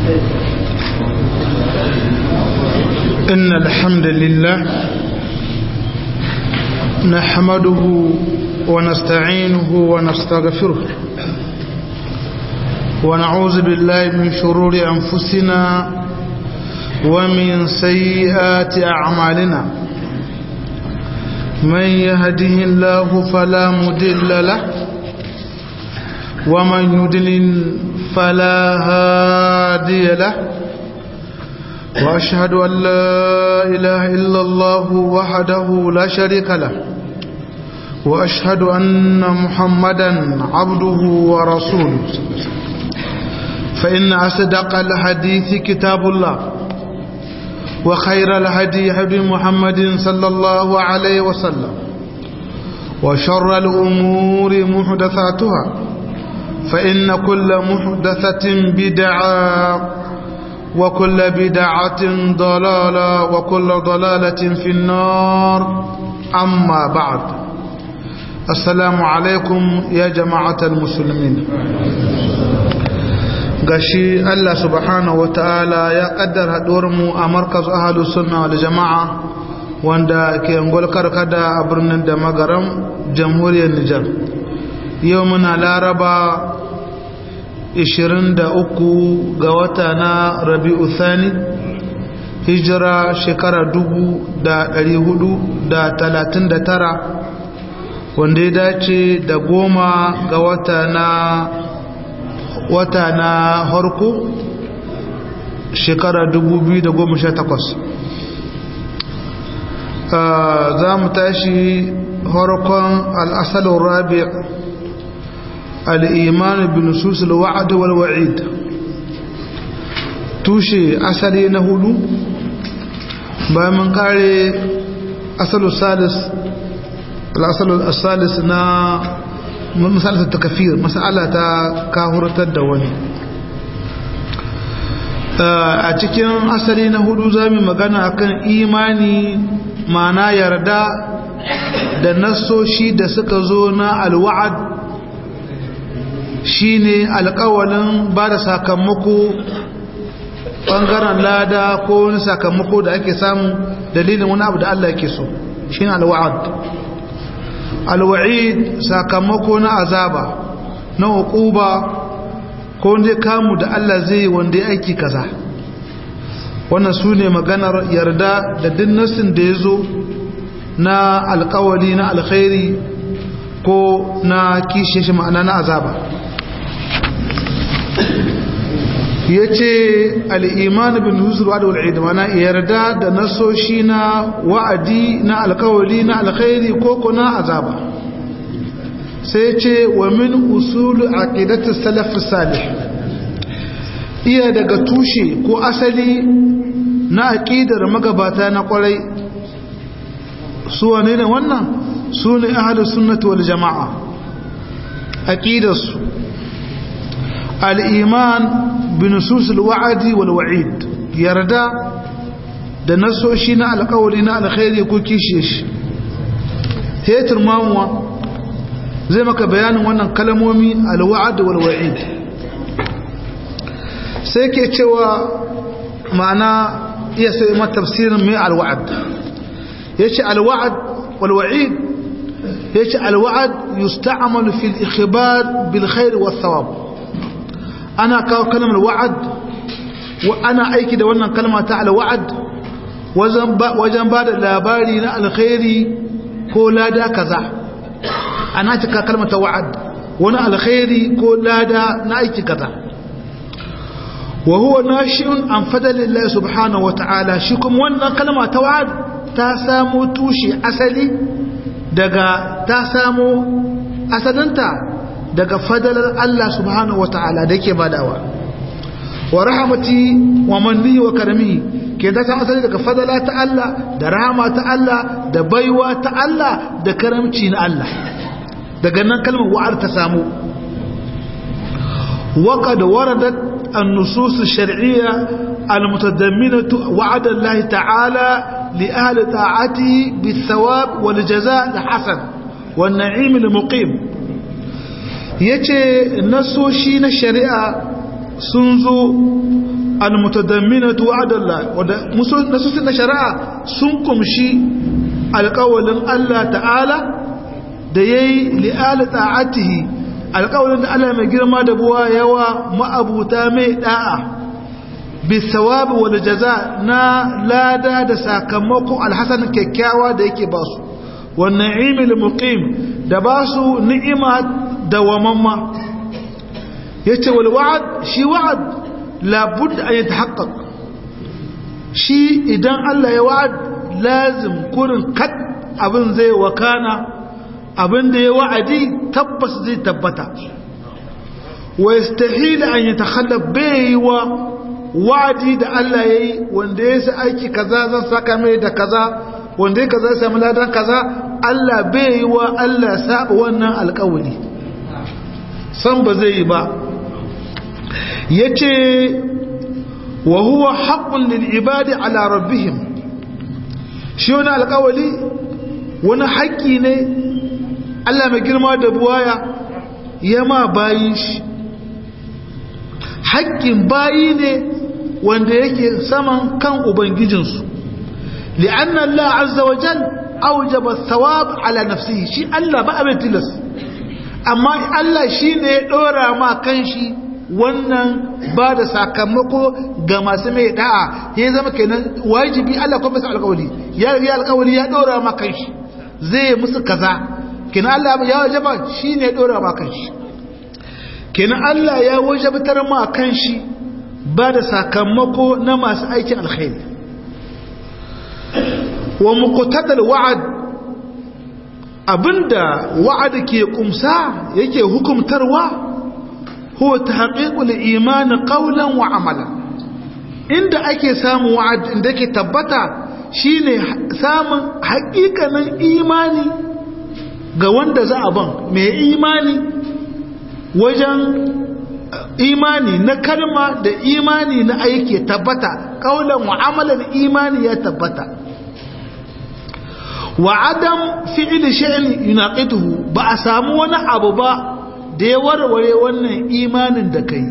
إن الحمد لله نحمده ونستعينه ونستغفره ونعوذ بالله من شرور أنفسنا ومن سيئات أعمالنا من يهده الله فلا مدل له ومن يدلل فلا هادي له وأشهد أن لا إله إلا الله وحده لا شريك له وأشهد أن محمدا عبده ورسوله فإن أصدق الحديث كتاب الله وخير الهدي هدي محمد صلى الله عليه وسلم وشر الأمور محدثاتها فإن كل محدثة بدعة وكل بدعة ضلالة وكل ضلالة في النار أما بعد السلام عليكم يا جماعة المسلمين gashi Allah subhanahu wa ta'ala ya kaddar mu a markaz ahalus sunna wal jama'a wanda ke ngol karkada a birnin da magaram jamhuriyar Nijar yau muna laraba 23 ga wata na rabi'u thani hijira shekara 439 wanda ya dace da goma ga wata na wata na harko shekara 2018 za mu tashi harkon al'asalin rabi' al'iman bin susul wa'ad wal wa'id tushe asali na hudu bayan mun kare asalin salis al'asalin salis na misalata ta kafir masala ta kahurtar da wani a cikin asali na hudu za mu magana akan imani mana yarda da nasoshi da suka zo na alwa'ad shine alkawalin ba da sakamako ɓangaren lada ko wani sakamako da ake samu dalilin wani abu da Allah yake so shine alwa'ad alwa'id sakamako na azaba na hukuba ko wanda kamu da Allah zai wanda ya aiki kaza wannan su ne maganar yarda da dinnasin da ya zo na alkawali na alkhairi ko na kishe shi ma'ana na azaba ya ce al'iman bin yusuf wa da wal'id mana yarda da nasoshi na wa'adi na alkawali na alkhairi ko kuna azaba sai ce wa min usulu aqidatu salaf salih iya daga tushe ko asali na aqidar magabata na kwarai su wane ne wannan su ne ahlus sunnati wal jamaa aqidarsu al-iman بنصوص الوعد والوعيد يردا da nasoshi na alkawari na alkhairi ko kishe shi hetur mamuwa zai maka bayanin wannan kalmomi alwa'ad wal wa'id sai ke cewa ma'ana iya sai ma tafsirin mai alwa'ad yace alwa'ad wal wa'id yace alwa'ad yusta'malu fil ikhbar bil khair was thawab ana kawo kalmar wa'ad ana aiki da wannan kalma ta alwa'ad wajen ba da labari na alkhairi ko lada kaza ana cika kalmar ta wa'ad wani alkhairi ko lada na aiki kaza wa huwa nashi'un an fadalillahi subhanahu wata'ala shi kuma wannan kalma ta wa'ad ta samo tushe asali daga ta samo asalinta daga fadalar Allah subhanahu wa ta'ala da yake badawa wa rahamati wa manni wa karami ke da san asali daga fadala ta Allah da rahama ta Allah da baiwa ta Allah da karamci na Allah daga nan kalmar wa'ar ta samu وقد وردت النصوص الشرعية المتضمنة وعد الله تعالى لأهل طاعته بالثواب والجزاء الحسن والنعيم المقيم yace nasoshi na shari'a sun zo almutadamminatu wa'adallah wanda nasusin na shari'a sun kumshi alƙawalin Allah ta'ala da yayi li'ali ta'atihi alƙawalin da Allah mai girma da buwa yawa ma'abuta mai da'a bisawabi wal jaza na lada da sakamako alhasan kyakkyawa da yake basu wan na'imil muqim da basu ni'ima dawamamma yace wal wa'd shi wa'd labud an yatahaqqaq shi idan Allah ya wa'ad lazim kurin kat abin zai wakana abin da ya wa'adi tabbas zai tabbata wa yastahil an yatakhallaf baywa wa'adi da Allah yayi wanda ya sa aiki kaza zan saka mai da kaza wanda ya kaza samu ladan kaza Allah baywa Allah saba wannan alƙawari san ba zai yi ba yace wa huwa haqqun lil ibadi ala rabbihim shi wani alƙawali wani haƙƙi ne Allah mai girma da buwaya ya ma bayin shi haƙƙin bayi ne wanda yake saman kan ubangijinsu li'anna Allah azza wa jal aujaba thawab ala nafsihi shi Allah ba abin tilas amma Allah shine ya dora ma kanshi wannan ba da sakamako ga masu mai da'a ya zama kenan wajibi Allah kuma masa alƙawari ya riga alƙawari ya dora ma kanshi zai musu kaza kenan Allah ya wajaba shine ya dora ma kanshi kenan Allah ya wajabtar ma kanshi ba da sakamako na masu aikin alkhairi wa muqtadal wa'ad abinda wa'ad ke kumsa yake hukumtarwa هو تحقيق الإيمان قولا وعملا inda ake samun wa'ad inda ke tabbata shine samun haƙiƙanin imani ga wanda za a ban mai imani wajen imani na kalma da imani na aiki tabbata kaulan mu'amalan imani ya tabbata wa adam fi'il shay'in yunaqituhu ba a samu wani abu ba da ya warware wannan imanin da kai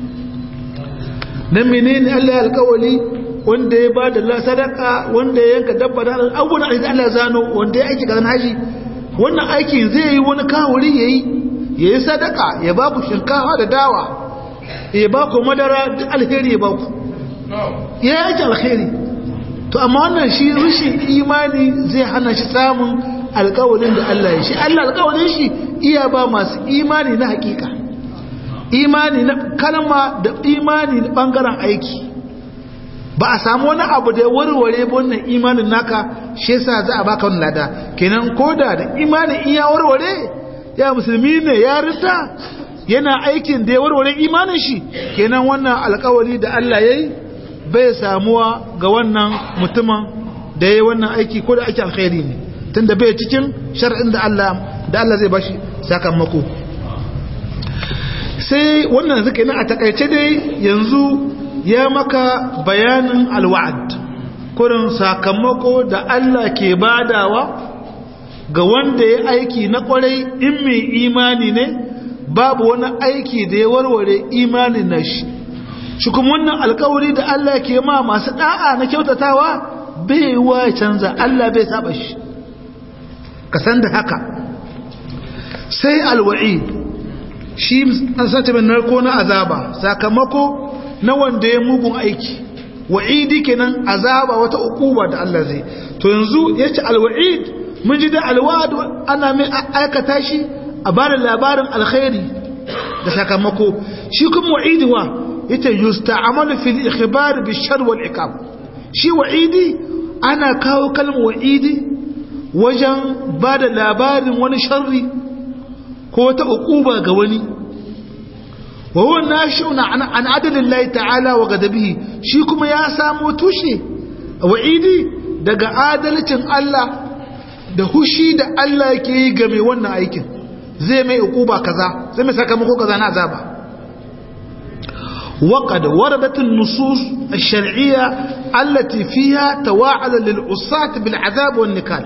nan menene Allah ya alƙawali wanda ya ba da sadaka wanda ya yanka dabba da abubuwan da Allah ya zano wanda ya aiki kazan haji wannan aikin zai yi wani kawuri yayi yayi sadaka ya ba ku shinkafa da dawa ya ba ku madara duk alheri ya ba ku ya yi aiki alheri to amma wannan shi rashin imani zai hana shi samun alkawalin da Allah ya shi Allah alkawalin shi iya ba masu imani na hakika imani na kalma da imani na bangaren aiki ba a samu wani abu da ya warware wannan imanin naka shi yasa za a baka wannan lada kenan koda da imanin in ya warware ya musulmi ne ya rita yana aikin da ya warware imanin shi kenan wannan alkawali da Allah yayi bai samuwa ga wannan mutumin da yayi wannan aiki ko da ake alkhairi ne tunda bai cikin shar'in da Allah da Allah zai bashi sakamako sai wannan zuka yana a takaice dai yanzu ya maka bayanin alwa'ad kurin sakamako da Allah ke badawa ga wanda ya aiki na kwarai in mai imani ne babu wani aiki da ya warware imanin na shi shi kuma wannan alkawari da Allah ke ma masu da'a na kyautatawa bai wa canza Allah bai saba shi ka san da haka sai alwa'i shi an sace min narko na azaba sakamako na wanda ya mugun aiki wa'idi kenan azaba wata ukuba da Allah zai to yanzu yace alwa'id mun ji da alwa'd ana mai aikata shi a bada labarin alkhairi da sakamako shi kuma wa'idi wa yace yusta'malu fil ikhbar bi shar wal iqab shi wa'idi ana kawo kalmar wa'idi wajen bada labarin wani sharri ko wata ukuba ga wani wa huwa nashi'un an adalillahi ta'ala wa gadabihi shi kuma ya samo tushe wa'idi daga adalcin Allah da hushi da Allah yake yi ga mai wannan aikin zai mai ukuba kaza zai mai sakamako kaza na azaba وقد وردت النصوص الشرعية التي فيها تواعد للعصاة بالعذاب والنكال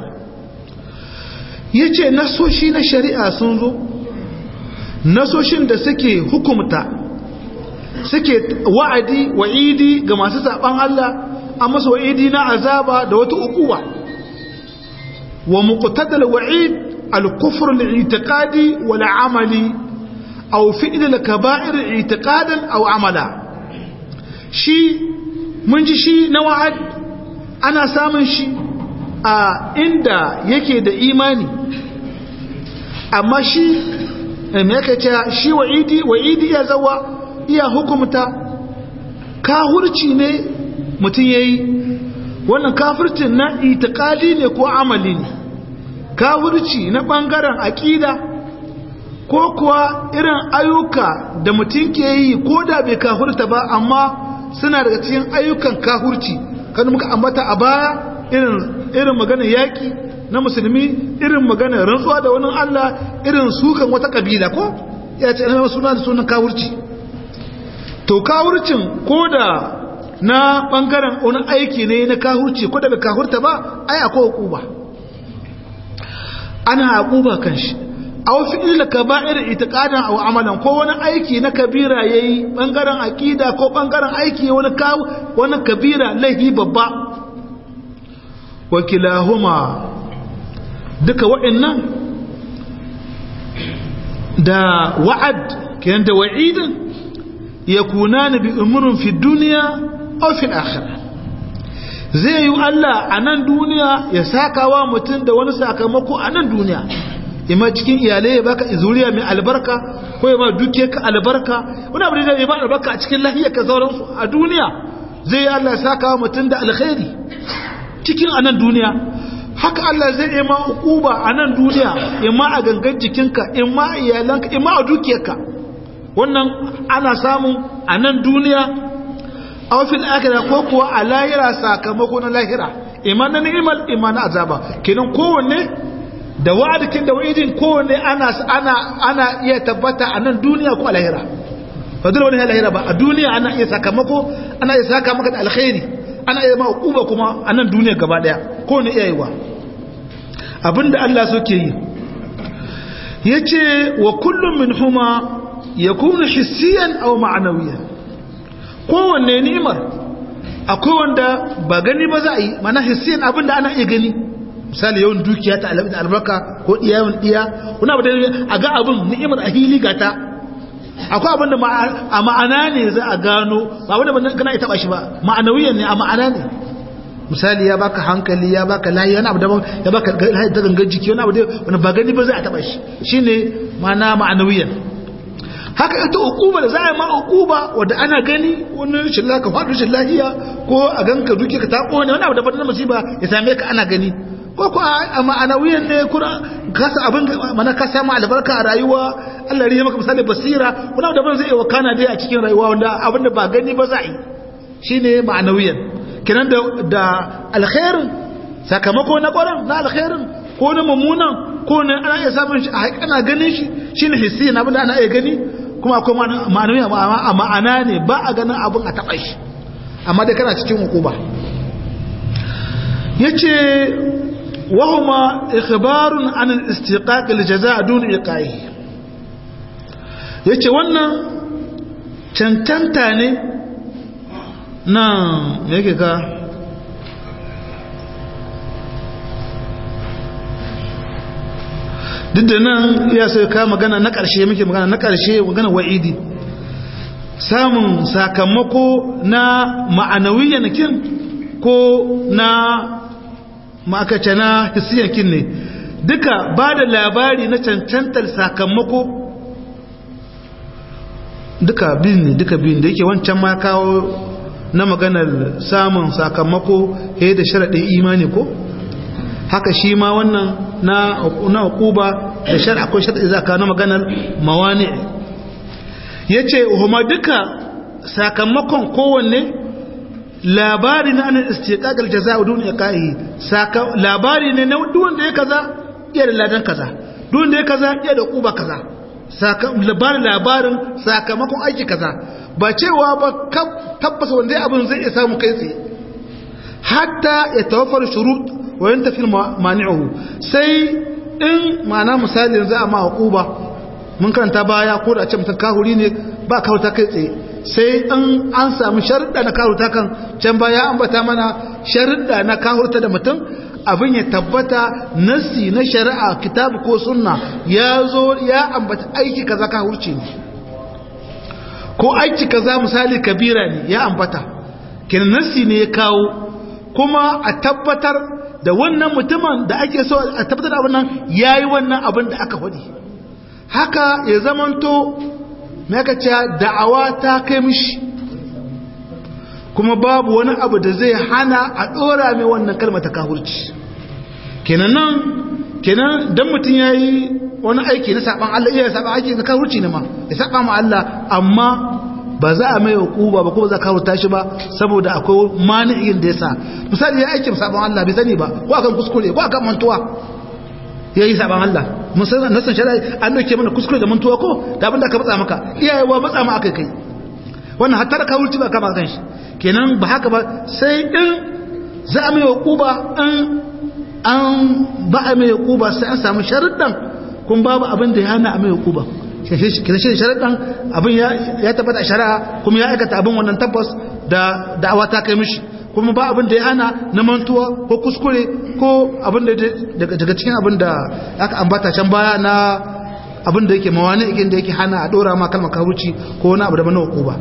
yace nasoshi na shari'a sun zo nasoshin da suke hukumta suke wa'adi wa'idi ga masu saban Allah an masa wa'idi na azaba da wata ukuwa wa muqtadal wa'id al-kufr al-i'tiqadi wal 'amali aw fi'l al-kaba'ir i'tiqadan aw 'amala shi mun ji shi na wa'ad ana samun shi a inda yake da imani amma shi me yake cewa shi wa'idi wa'idi ya zawa iya hukumta kahurci ne mutum yayi wannan kafircin na itikadi ne ko amali ne kafirci na bangaren aqida ko kuwa irin ayyuka da mutum ke yi ko da bai kafirta ba amma suna daga cikin ayyukan kafirci kan muka ambata a baya irin irin maganar yaki na musulmi irin maganar rantsuwa da wani Allah irin sukan wata kabila ko ya ce ana suna da sunan kafirci to kafircin ko da na bangaren wani aiki ne na kahurci ko daga kahurta ba ai akwai hukuba ana hukuba kan shi aw fi'il kaba'ir itiqadan aw amalan ko wani aiki na kabira yayi bangaren akida ko bangaren aiki wani kawo wani kabira laifi babba wakilahuma duka wa'annan da wa'ad kenan da wa'idin yakunani bi umurun fi dunya aw fil akhirah zai yi Allah a nan duniya ya saka wa mutum da wani sakamako a nan duniya ima cikin iyalai ya baka zuriya mai albarka ko ya ba duke ka albarka wani abu da ya ba albarka a cikin lahiyar ka sauransu a duniya zai yi Allah ya saka wa mutum da alkhairi cikin a nan duniya haka Allah zai yi ma ukuba a nan duniya ima a gangan jikinka ima a iyalanka ima a dukiyarka wannan ana samun a nan duniya a wafin akira ko kuwa a lahira sakamako na lahira iman na ni'imal iman na azaba kenan kowanne da wa'adikin da wa'idin kowanne ana ana ana iya tabbata a nan duniya ko a lahira ba dole wani lahira ba a duniya ana iya sakamako ana iya saka maka da alkhairi ana iya ma uba kuma a nan duniya gaba daya kowanne iya yi wa abinda Allah so ke yi yace wa kullum min huma yakunu hissiyan aw ma'nawiyan kowanne ni'imar akwai wanda ba gani ba za a yi mana hissiyan abinda ana iya gani misali yawan dukiya ta albarka ko iyayen iya wani abu da a ga abin ni'imar a hili gata akwai abin da a ma'ana ne za a gano ba wanda ban kana ita ba shi ba ma'anawiyan ne a ma'ana ne misali ya baka hankali ya baka layi wani abu daban ya baka da gangan jiki wani abu da wani ba gani ba za a taba shi shine ma'ana ma'anawiyan haka ita ukuba da za a yi ma ukuba wadda ana gani wani rashin laka faɗi rashin lahiya ko a ganka duke ka taɓo ne wani abu daban na musiba ya same ka ana gani ko ko a ma'anawiyan ne kuna kasa abin mana ka samu albarka a rayuwa Allah ya maka misali basira wani abu daban zai yi wakana dai a cikin rayuwa wanda abin da ba gani ba za a yi shine ma'anawiyan kenan da da alkhairin sakamako na ƙwarar na alkhairin ko na mummunan ko na ana iya samun shi a ana ganin shi shine hissi na abin da ana iya gani kuma akwai ma'anawiya a ma'ana ne ba a ganin abin a taɓa shi amma dai kana cikin hukuma yace wahuma ikhbarun an al-istiqaq al-jazaa dun iqai yace wannan cancanta ne nan yake ka duk da nan ya sai ka magana na ƙarshe muke magana na ƙarshe magana wa'idi samun sakamako na ma'anawiyan kin ko na ma'akace na hisiyan kin ne duka ba da labari na cancantar sakamako duka bin ne duka bin da yake wancan ma kawo na maganar samun sakamako he da sharaɗin imani ko haka shi ma wannan na na hukuba da shar akwai sharaɗi zaka na maganar mawani yace huma duka sakamakon kowanne labari na an istiqaq al-jazaa dun iqa'i saka labari ne na duk wanda ya kaza iya da ladan kaza duk wanda ya kaza iya da kuba kaza saka labarin labarin sakamakon aiki kaza ba cewa ba tabbas wanda abin zai iya samu kai tsaye hatta ya tawaffar shurut wa yantafi mani'uhu sai in ma'ana misali yanzu a ma hukuba mun karanta baya ko da ce mutum kahuri ne ba kauta kai tsaye sai in an samu sharuɗa na kahurta kan can baya ambata mana sharuɗa na kahurta da mutum abin ya tabbata nasi na shari'a kitabu ko sunna ya zo ya ambata aiki kaza kahurci ne ko aiki kaza misali kabira ne ya ambata kenan nasi ne ya kawo kuma a tabbatar da wannan mutumin da ake so a tabbatar da abin nan yayi wannan abin da aka faɗi haka ya zamanto maka ce da'awa ta kai mishi kuma babu wani abu da zai hana a ɗora mai wannan kalmar ta kahurci kenan nan kenan dan mutum ya yi wani aiki na saɓan Allah iya saɓan aiki na kahurci ne ma ya saɓa ma Allah amma ba za a mai hukuba ba kuma za ka hurta shi ba saboda akwai mani'in da ya sa misali ya aikin saɓan Allah bai sani ba ko akan kuskure ko akan mantuwa ya yi saɓan Allah musamman nasan shari'a an dauke mana kuskure da mantuwa ko da abin da aka matsa maka iyayewa matsa ma aka kai wannan hatta da kawurci ba kama kan shi kenan ba haka ba sai in za a mai hukuba in an ba a mai hukuba sai an samu sharuɗan kun babu abin da ya hana a mai hukuba kenan shi sharuɗan abin ya tabbata a shari'a kuma ya aikata abin wannan tabbas da da'awa ta kai mishi kuma ba abin da ya hana na mantuwa ko kuskure ko abin da daga cikin abin da aka ambata can baya na abin da yake mawani ikin da yake hana a dora ma kalmar karuci ko wani abu da mana hukuba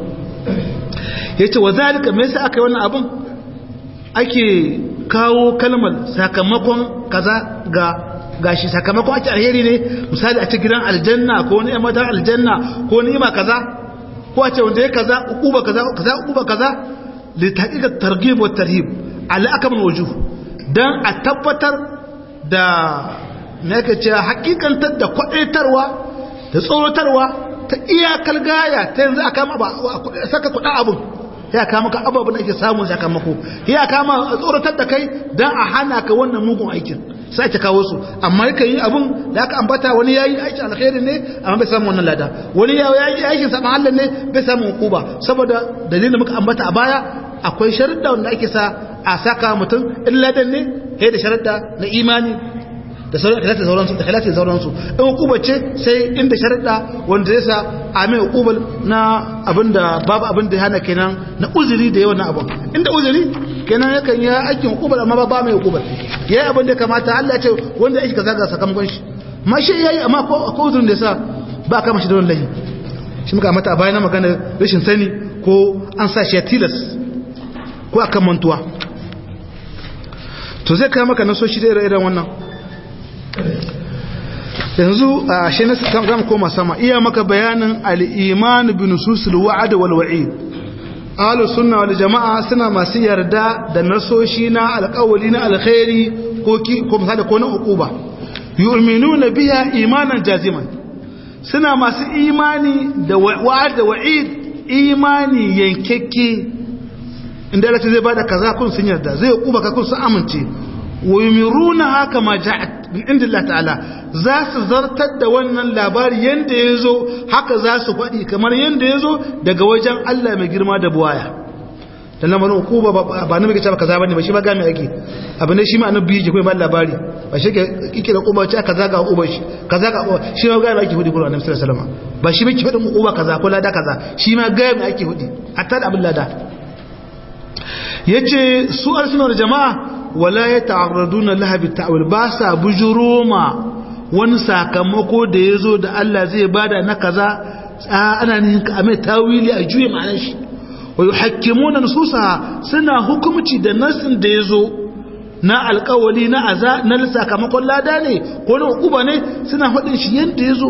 ya ce wa zalika me yasa aka yi wannan abin ake kawo kalmar sakamakon kaza ga gashi sakamakon ake alheri ne misali a ce gidan aljanna ko wani matan aljanna ko ni'ima kaza ko a ce wanda ya kaza ukuba kaza kaza ukuba kaza لتحقيق الترغيب والترهيب على أكمل وجوه دان أتبتر دا نكتشا حقيقة تدى قطعتروا تصورتروا تإيا كالغاية تنزى أكام أبا سكا قطع أبو ya kama ka ababen da ake samun sakamako ya kama tsoratar da kai don a hana ka wannan mugun aikin sai ta kawo su amma yakan yi abun da aka ambata wani ya yi aikin alkhairi ne amma bai samu wannan lada wani ya yi aikin saman Allah ne bai samu hukuba saboda dalilin muka ambata a baya akwai sharuɗa wanda ake sa a saka mutum in ladan ne sai da sharuɗa na imani da sauransu da khilafi sauransu in hukuba ce sai inda sharuɗa wanda zai sa a mai hukubar na abinda babu abin da hana kenan na uzuri da yawan abin inda uzuri kenan yakan yi aikin hukubar amma ba mai hukubar ya yi abin da kamata Allah ce wanda ya shi ka zaga sakamakon shi ma shi ya yi amma ko uzurin da ya sa ba kama shi da wani lahi shi muka mata a bayan magana rashin sani ko an sa shi ya tilas ko akan mantuwa to zai kai maka nasoshi da irin wannan yanzu a shi na zama koma sama iya maka bayanin al'iman bin nususul wa'ad wal wa'id ahlus sunna wal jama'a suna masu yarda da nasoshi na alƙawali na alkhairi ko ki ko misali ko na uquba yu'minuna biha imanan jaziman suna masu imani da wa'ad da wa'id imani yankekke inda Allah zai bada kaza kun sun yarda zai uquba ka kun sun amince wa yumiruna haka ma ja'at min indillah ta'ala za su zartar da wannan labari yanda yazo haka za su faɗi kamar yanda yazo daga wajen Allah mai girma da buwaya dan lamarin hukuma ba na muke cewa kaza bane ba shi ba ga mai ake abu ne shi ma annabi yake kai ba labari ba shi kike da kuba ce kaza ga uba shi kaza ga uba shi ma ga mai ake hudi Qur'ani annabi sallallahu alaihi wasallam ba shi muke fadin uba kaza ko lada kaza shi ma ga mai ake hudi hatta da abin lada yace su arsunar jama'a wala ya ta'arraduna laha bi ta'wil ba sa bujuruma wani sakamako da yazo da Allah zai bada na kaza ana nihin ka mai tawili a juye ma'anar shi wa yuhakkimuna nususaha suna hukumci da nasin da yazo na alkawali na aza na sakamakon lada ne ko na hukuma ne suna faɗin shi yadda yazo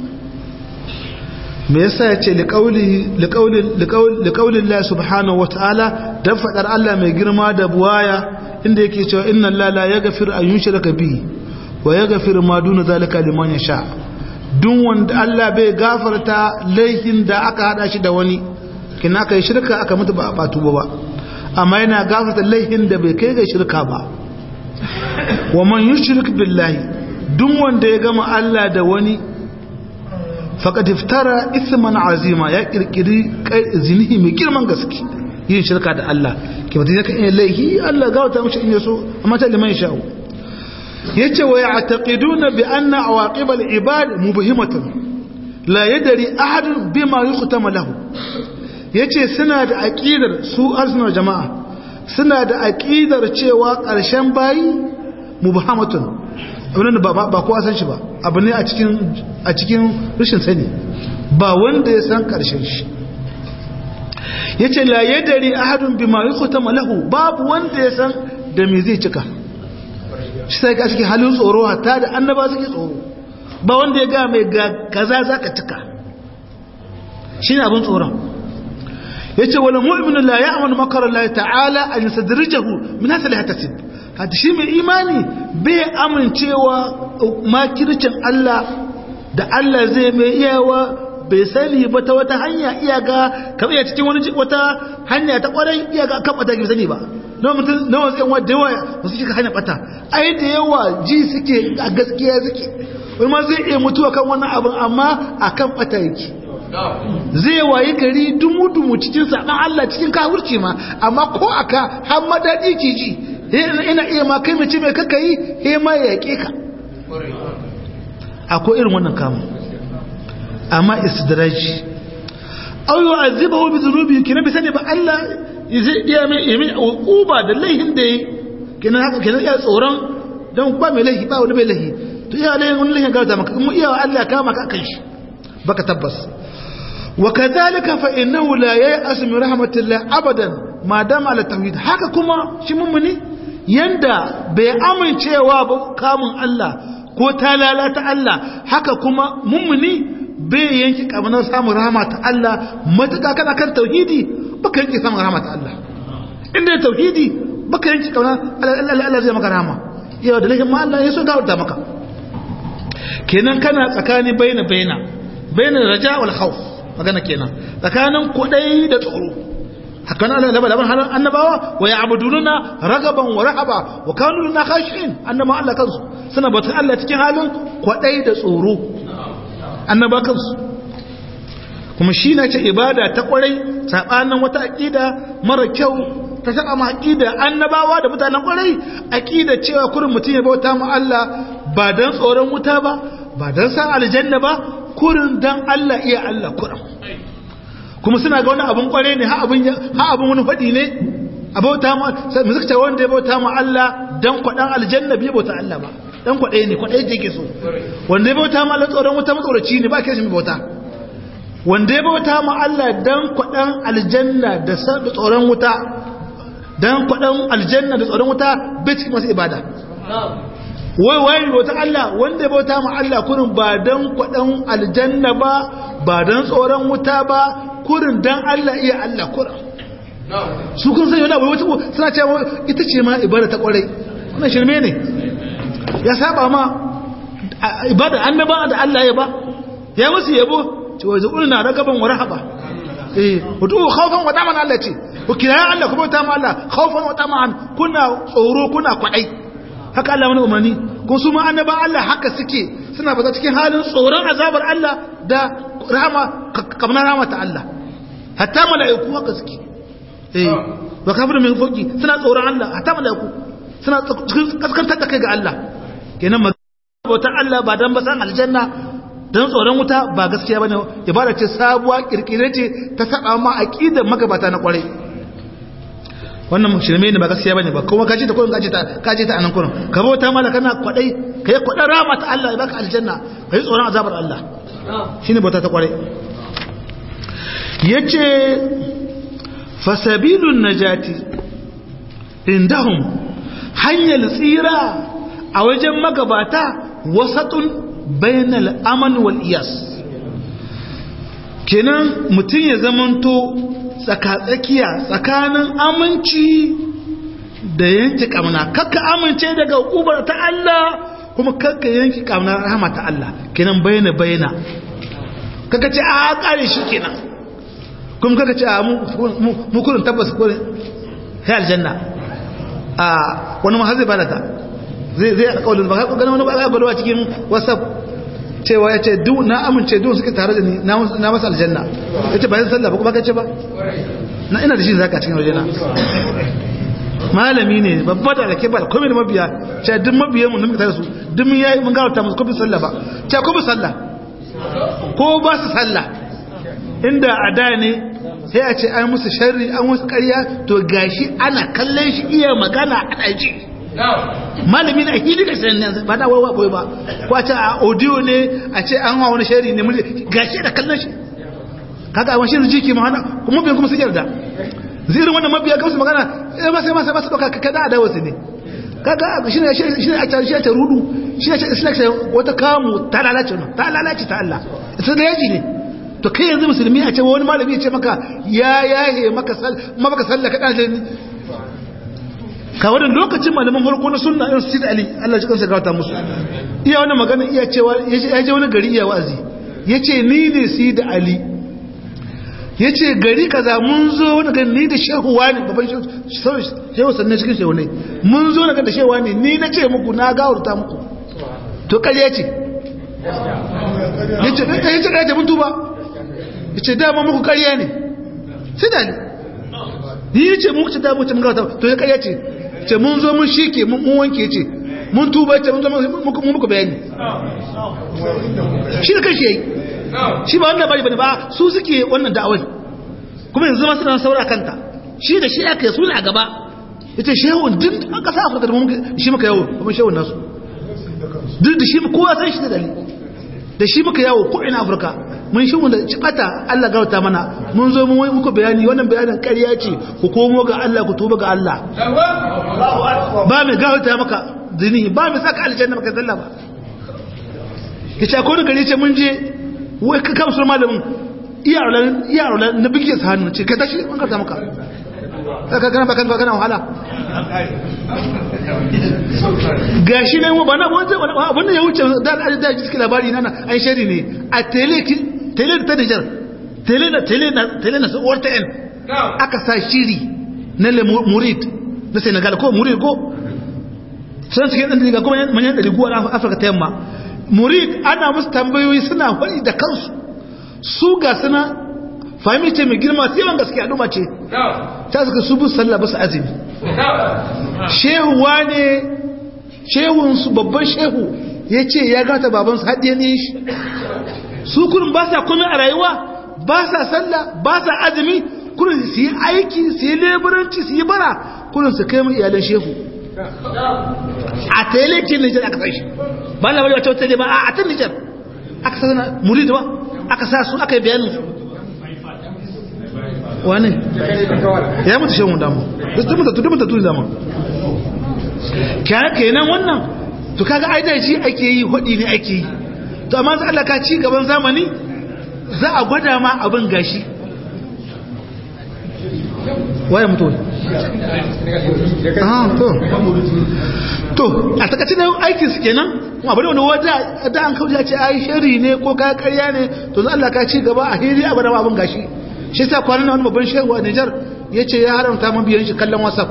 me yasa yace liqauli liqauli liqauli Allah subhanahu wataala dan fadar Allah mai girma da buwaya inda yake cewa inna Allah la yaghfiru an yushraka bihi wa yaghfiru ma duna zalika liman yasha duk wanda Allah bai gafarta laifin da aka hada shi da wani kina kai shirka aka mutu ba a tuba ba amma yana gafarta laifin da bai kai ga shirka ba wa man yushrik billahi duk wanda ya gama Allah da wani faqad iftara ithman azima ya kirkiri zinihi mai girman gaske yin shirka da Allah ke mutum yakan iya laihi Allah gawata mashi in yaso amma ta liman sha'u yace wa ya'taqiduna bi anna awaqib al-ibad mubhimatun la yadri ahad bima yuqtama lahu yace suna da aqidar su arsunar jama'a suna da aqidar cewa ƙarshen bayi mubhamatun abin da ba kowa san shi ba abu ne a cikin a cikin rashin sani ba wanda ya san ƙarshen shi yace la yadari ahadun bima yuqtama lahu babu wanda ya san da me zai cika shi sai ka cikin halin tsoro hatta da annaba suke tsoro ba wanda ya ga mai ga kaza zaka cika shine abin tsoron yace wala mu'minu la ya'manu makara Allah ta'ala an yasadrijahu min hasal hatasib hada shi mai imani bai amincewa makircin Allah da Allah zai mai iyawa bai sani ba ta wata hanya iyaga kamar iya cikin wani wata hanya ta kwarai iyaga kan bata bai sani ba na mutum na wasu yan wadda yawa ba su shiga hanyar bata ai da yawa ji suke a gaskiya suke wani ma zai iya mutuwa kan wannan abin amma a kan bata yake zai wayi gari dumu-dumu cikin saɓan Allah cikin kawurci ma amma ko aka har madadi ke ji ina iya ma kai mace mai kaka yi he ma ya yaƙe ka akwai irin wannan kamun amma istidraji aw yu'azzibahu bi dhunubi kina bi sani ba Allah zai iya mai yamin uquba da laihin da yi kina haka kina iya tsoron dan ba mai laihi ba wani mai laihi to iya laihin wani laihin ga maka mu iya Allah kama ka kan shi baka tabbas وكذلك فإنه لا ييأس من رحمة الله أبدا ما دام على التوحيد haka kuma shi mummuni yanda bai amincewa ba kamun Allah ko ta lalata Allah haka kuma mummuni bai yanki kamar samun rahama ta Allah matuƙa kana kan tauhidi baka yanki samun rahama ta Allah inda ya tauhidi baka yanki kamar Allah zai maka rahama yau da laifin ma Allah ya so da maka kenan kana tsakani baina baina baina raja wal khawf magana kenan tsakanin kudai da tsoro hakan Allah da labarin halin annabawa wa ya'buduna ragaban wa rahaba wa kanu lana khashin annaba Allah kansu suna batun Allah cikin halin kudai da tsoro annaba kansu kuma shi na ce ibada ta kwarai sabanin wata aqida mara kyau ta saba ma aqida annabawa da mutanen kwarai aqida cewa kurin mutum ya bauta ma Allah ba dan tsoron wuta ba ba dan san aljanna ba kurin dan Allah iya Allah kuran kuma suna ga wani abun kware ne ha abun ha abun wani fadi ne abauta ma mu suka ce wanda ya bauta ma Allah dan kwadan aljanna bai bauta Allah ba dan kwade ne kwade yake so wanda ya bauta ma Allah tsoron wuta matsoraci ne ba ke shi bauta wanda ya bauta ma Allah dan kwadan aljanna da tsoron wuta dan kwadan aljanna da tsoron wuta bai cikin masu ibada wai wai bauta Allah wanda ya bauta ma Allah kurin ba dan kwadan aljanna ba ba dan tsoron wuta ba kurin dan Allah iya Allah kurin su kun san yana wata suna cewa ita ce ma ibada ta kwarai wannan shirme ne ya saba ma ibada annaba da Allah ya ba ya musu yabo ce wai zuƙulna ragaban wa rahaba eh wato khawfan wa taman Allah ce ku kira Allah ku bauta ma Allah khawfan wa taman kuna tsoro kuna kwadai haka Allah wani umarni kun su ma annaba Allah haka suke suna fata cikin halin tsoron azabar Allah da rahama kamar rahama ta Allah hatta mala'iku haka suke eh wa kafirin min foki suna tsoron Allah hatta mala'iku suna kaskantar da kai ga Allah kenan bautar Allah ba dan ba san aljanna dan tsoron wuta ba gaskiya bane ibada ce sabuwa kirkire ce ta saba ma aqidar magabata na kwarai wannan shirme ne ba gaskiya bane ba kuma kace ta kullun kace ta kace ta anan kullun ka bauta mala kana kwadai kai kwadan rama ta Allah ya baka aljanna kai tsoron azabar Allah shine bauta ta kwarai yace fasabilun najati indahum hanyar tsira a wajen magabata wasatun bainal aman wal iyas kenan mutum ya zamanto tsakatsakiya tsakanin aminci da yanki kamna kakka amince daga hukumar ta Allah kuma kakka yanki kamna rahama ta Allah kenan baina baina kaka ce a kare shi kenan kuma kaka ce a mu kurin tabbas kurin sai aljanna a wani mahazi ba da ta zai zai alƙawarin ba ka ganin wani ba a gwalwa cikin whatsapp cewa ya ce na amince duk suke tare da ni na masa aljanna ya ce bayan sallah ba kuma ka ce ba na ina da shi zaka cikin wajena malami ne babba da rake ba komai da mabiya ce duk mabiyan mu muka tare su duk mun yayi mun gawata musu kofin sallah ba ce ko sallah ko ba su sallah inda a da ne sai a ce an musu sharri an musu ƙarya to gashi ana kallon shi iya magana ana ji malami na hili ga sanin nan ba da wawa boye ba ko a ce a audio ne a ce an hawa wani sharri ne mulki gashi da kallon shi kaga a wani jiki ma hana kuma bai kuma su yarda zirin wannan mabiya ga su magana eh ba sai ma sai ba su doka kada da wasu ne kaga shi ne shi ne a tare shi ta rudu shi ne shi ne wata kamu ta lalace ta lalace ta Allah ita da yaji ne to kai yanzu musulmi a ce wani malami ya ce maka ya yahe maka sal maka sallah ka dace ni ka wannan lokacin malaman farko na sunna irin Sayyid Ali Allah shi kansa gawata musu iya wannan magana iya cewa ya je wani gari iya wa'azi yace ni ne Sayyid Ali yace gari kaza mun zo wani gari ni da shehu wani baban shehu shehu sannan cikin shehu ne mun zo daga da shehu wani ni na ce muku na gawurta muku to kariya ce yace yace kariya mun tuba yace dama muku kariya ne sai da ni yace muku ce dama mun gawurta to ya kariya ce ce mun zo mun shike mun wanke ce mun tuba ce mun zo muku muku bayani shi da kanshi yayi shi ba wannan bari bane ba su suke wannan da'awai kuma yanzu ma suna saura kanta shi da shi aka su ne a gaba ita shehun duk an kasa afirka da mun shi muka yawo kuma shehun nasu duk da shi kowa san shi da dali da shi muka yawo ko ina afirka mun shi da cibata Allah gauta mana mun zo mun muku bayani wannan bayanin ƙarya ce ku komo ga Allah ku tuba ga Allah ba mai gauta maka zini ba mai saka aljanna maka zalla ba kace ko da gari ce mun je wai ka kamsu malamin iyarola na bigiyar sa hannu ce ka tashi an karta maka ka gana bakan kana wahala ga shi ne ba na wanda ya wuce da da ji suke labari nana an shari ne a tele tele ta Nijar tele na tele na tele na tsohuwar ta yan aka sa shiri na le murid na Senegal ko murid ko sun cikin ɗan daga kuma manyan ɗari guwa Afirka ta yamma murid ana musu tambayoyi suna wani da kansu su ga suna fahimi ce mai girma sai yawan gaske al'umma ce ta suka su bu sallah ba su azumi shehuwa ne shehunsu babban shehu ya ce ya gata babansu haɗe ne shi su kurin ba sa kome a rayuwa ba sa sallah ba sa azumi kurin su yi aiki su yi leburanci su yi bara kurin su kai mu iyalan shehu a tailekin nijar aka sai shi ba na wata wata ba a tan nijar aka sa murid ba aka sa su aka yi bayanin su wane ya mutu shehun damu duk mutu duk mutu damu kyara kenan wannan to kaga ai da shi ake yi hudi ne ake yi to amma sai Allah ka ci gaban zamani za a gwada ma abin gashi waye mutu ah to to a takaice da aikin su kenan kuma bari wani wata da an kauce ce ai shari ne ko ka karya ne to zan Allah ka ci gaba a hiri a bada abin gashi shi yasa kwanan wani babban shehu a Niger yace ya haramta man biyan shi kallon WhatsApp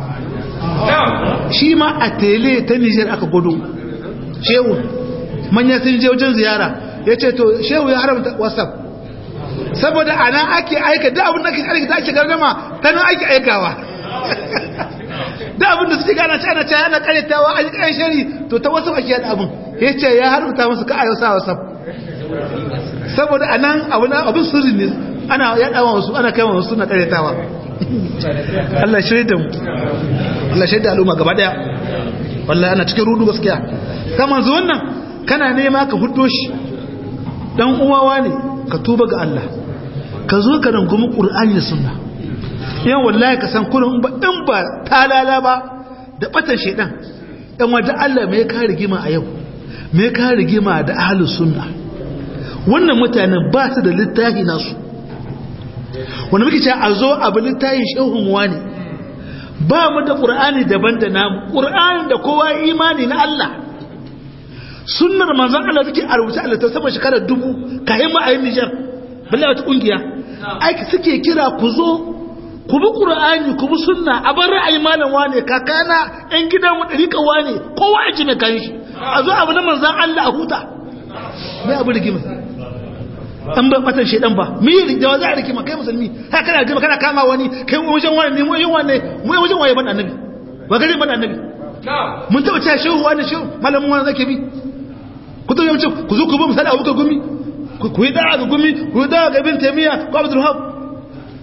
shi ma a tele ta Niger aka gudu shehu manya sun je wajen ziyara yace to shehu ya haramta WhatsApp saboda ana ake aika da abin da ake aika da ake gardama ta nan ake aikawa da abin da suke gana cana cana ana karyatawa a jikin shari to ta wasu ake yada abin ya ce ya haruta musu ka ayo sa wasa saboda a nan abin sirri ne ana yada wa wasu ana kaiwa wasu na karyatawa Allah shirya da mu Allah shirya da al'umma gaba daya wallahi ana cikin rudu gaskiya kama zuwan nan kana nema ka huddo shi dan uwawa ne ka tuba ga Allah ka zo ka rungumi Qur'ani da Sunna yan wallahi ka san kurin ba in ba talala ba da batan shedan dan wanda Allah me ka rigima a yau me ka rigima da ahlus sunna wannan mutanen ba su da littafi nasu wanda muke cewa a zo abu littafin shehun wani ba mu da Qur'ani daban da namu Qur'ani da kowa imani na Allah sunnar manzon Allah take a rubuce Allah ta sama shekarar dubu kayan mu a yin Nijar balle wata kungiya aiki suke kira ku zo ku bi Qur'ani ku bi sunna a bar ra'ayi malam wane kakana ɗan gidan mu dariƙa wane kowa ya ji mai kan shi a zo abu na manzon Allah a huta mai abu rigima an ba matan shedan ba me yi da za a rigima kai musulmi haka kana rigima kana kama wani kai wajen wani ne mu wajen wani mu wajen waye ban annabi ba gare ban annabi mun taɓa cewa shehu wani shehu malamin wani zake bi ku zo yace ku zo ku bi misali abubakar gumi ku yi da'a ga gumi ku yi da'a ga ibn taymiya ko abdul wahab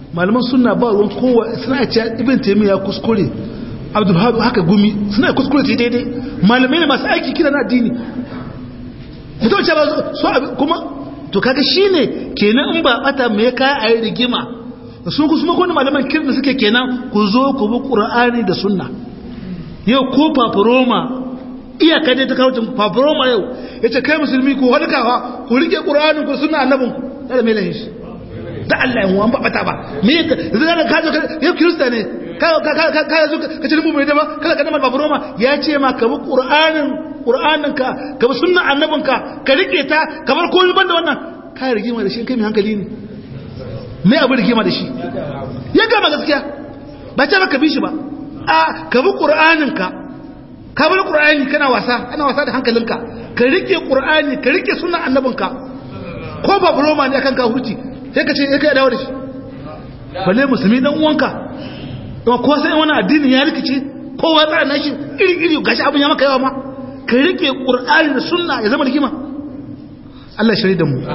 malaman sunna ba ruwan kowa suna ce ibn taymiya kuskure abdul hadu haka gumi suna kuskure ce daidai malamai ne masu aiki kira na addini mutum ce ba so kuma to kaga shine kenan in ba bata me kai a yi rigima sun kuma kuma malaman kirna suke kenan ku zo ku bi qur'ani da sunna yau ko paparoma iyaka dai ta kawo paparoma yau yace kai musulmi ku halkawa ku rike qur'anin ku sunna annabin ku da me lahin shi da Allah yan uwan ba bata ba me zai ka zo yau kirista ne ka ka ka ka zo ka ce mu bai da ba kada ka dama paparoma ya ce ma ka bi qur'anin qur'aninka ka bi sunna annabinka ka rike ta kamar komai banda wannan ka rigima da shi kai mai hankali ne me abu rigima da shi ya gama gaskiya ba ce maka bi shi ba a ka bi qur'aninka ka bi qur'ani kana wasa ana wasa da hankalinka ka rike qur'ani ka rike sunna annabinka ko ba buroma ne akan ka huci sai ka ce sai ka dawo da shi balle musulmi dan uwanka ko sai wani addini ya rikice kowa tsara nashi iri iri gashi abin ya maka yawa ma ka rike ƙur'ani da sunna ya zama rigima Allah shari da mu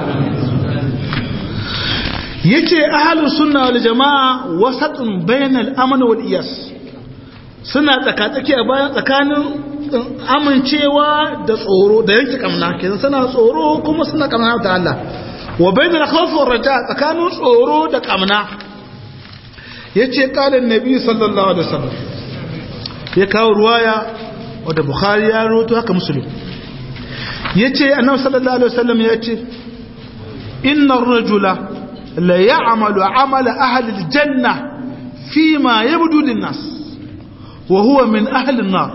yace ahlus sunna wal jamaa wasatun bainal amn wal iyas suna tsakatsaki a bayan tsakanin amincewa da tsoro da yanke kamna kenan suna tsoro kuma suna kamna ta Allah wa bainal khawf war raja tsakanin tsoro da kamna yace qala annabi sallallahu alaihi wasallam ya kawo ruwaya wadda bukhari ya roto haka musulun ya ce annabi sallallahu alaihi wasallam ya ce inna rajula la ya'malu amala ahli aljanna fi ma yabdu lin-nas wa huwa min ahli an-nar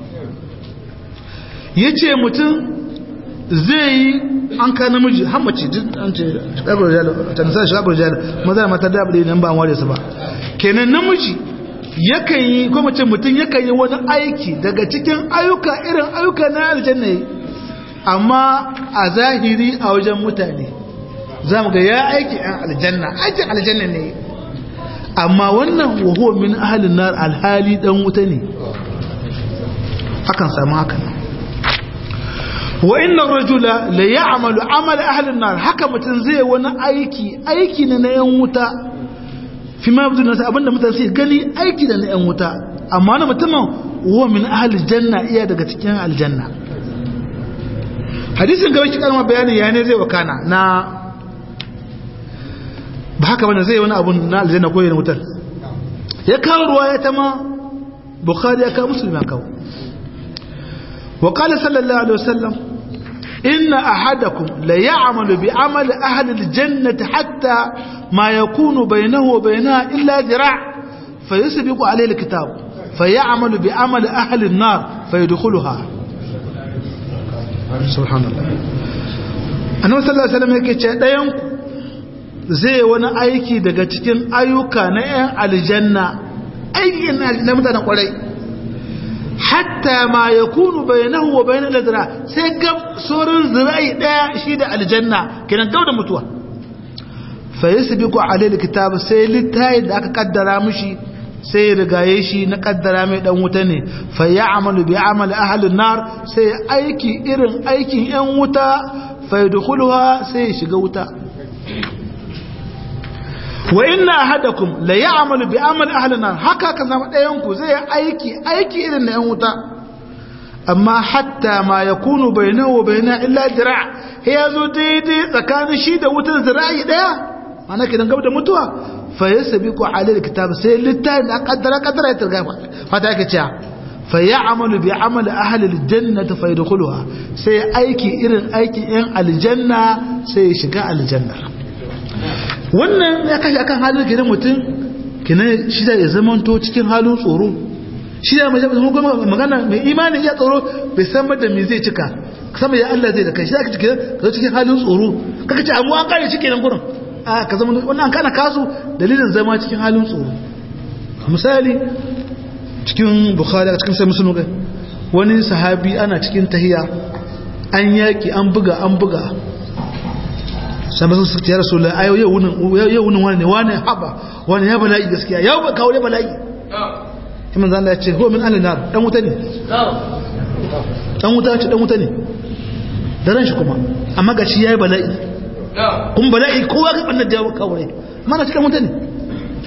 yace mutum zai yi an ka namiji har mace an ce shagar jalo ta nisa shagar jalo maza mata da abu nan ba an ware su ba kenan namiji yakan yi ko mace mutum yakan yi wani aiki daga cikin ayyuka irin ayyuka na aljanna yi amma a zahiri a wajen mutane za mu ga ya aiki yan aljanna aikin aljanna ne amma wannan wahuwa min ahalin nar alhali dan wuta ne akan samu hakan wa inna rajula la ya'malu amala ahlin nar haka mutum zai wani aiki aiki ne na yan wuta fi ma yabdu nasa abinda mutane sai gani aiki da na yan wuta amma na mutumin huwa min ahli janna iya daga cikin aljanna hadisin gaba shi karma bayanin ya ne zai wakana na ba haka bane zai wani abun na aljanna ko yin wutar ya kawo ruwa ya tama bukhari ya kawo muslim ya kawo wa qala sallallahu alaihi wasallam inna ahadakum la ya'malu bi amali ahli aljannati hatta ما يكون بينه وبينها إلا ذراع فيسبق عليه الكتاب فيعمل بعمل أهل النار فيدخلها سبحان الله annabi sallallahu alaihi wasallam yake ce ɗayan zai wani aiki daga cikin ayyuka na 'yan aljanna aikin na mutanen kwarai hatta ma yakunu bainahu wa bainal ladra sai gab sauran zira'i daya shi da aljanna kenan gab da mutuwa fayasbiqu alayhi alkitab sai littayin da aka kaddara mishi sai ya rigaye shi na kaddara mai dan wuta ne fa ya'malu bi amali ahli nar sai aiki irin aikin yan wuta fa yadkhuluha sai ya shiga wuta wa inna ahadakum la ya'malu bi amali ahli nar haka kan zama dayan ku zai aiki aiki irin na yan wuta amma hatta ma yakunu bainahu wa baina illa dira' ya zo daidai tsakanin shi da wutar zira'i daya mana kidan gaba da mutuwa fa yasbiqu alayhi kitab sai littafin da kaddara kaddara ya turga fata yake cewa fa ya'malu bi amali ahli aljannati fa yadkhuluha sai aiki irin aikin yan aljanna sai ya shiga aljanna wannan ya kashi akan halin gidan mutum kina shi da ya zamanto cikin halin tsoro shi da mai magana mai imani ya tsoro bai san da me zai cika sama ya Allah zai da kai shi da kake ka cikin halin tsoro kaka ce amu an kare shi kenan gurin a ka zama wannan kana kasu dalilin zama cikin halin tsoro misali cikin bukhari cikin sai musulun kai wani sahabi ana cikin tahiya an yaki an buga an buga sai masu suka ya rasu la ayo yau wunin wani ne wani haba wani ya bala'i gaskiya yau ba kawo ya bala'i imam zan ya ce huwa min ahli nar dan wuta ne dan wuta ce dan wuta ne da ran shi kuma amma ga shi yayi bala'i kun bala'i kowa ga bannan da kawo mana cikin wuta ne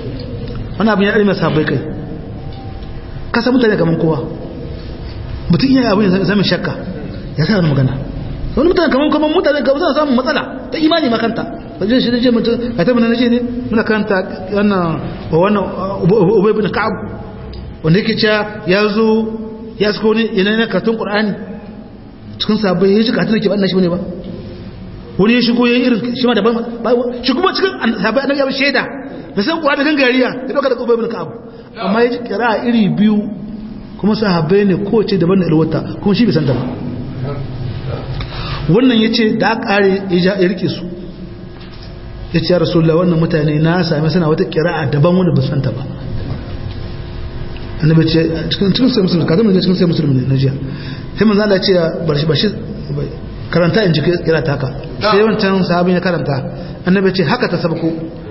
wani abin ya ɗari mai sabai kai kasa mutane kamar kowa mutum iya abin ya zama shakka ya sa wani magana wani mutane kamar kamar mutane kamar suna samun matsala ta imani makanta wajen shi da je mutum a ta mana ne muna karanta wannan wannan ubay bin ka'ab wanda yake cewa ya zo ya suka wani yanayi na karatun qur'ani cikin sabai ya ji karatun da ke banna shi bane ba wani ya shigo ya yi irin shi ma daban shi kuma cikin sabai annabi ya shaida da san kuwa da gangariya ya dauka da ubay bin ka'ab amma ya ji kira iri biyu kuma sahabbai ne kowace daban da ilwata kuma shi bai san ta ba wannan ya ce da aka kare ya rike su ya ce ya rasulullah wannan mutane na sami suna wata kira'a daban wani ba santa ba annabi ce cikin sai musulmi ka zama cikin sai musulmi ne na jiya sai manzo Allah ce bar shi bashi karanta in ji kira ta haka sai wancan sahabin ya karanta annabi ce haka ta sabko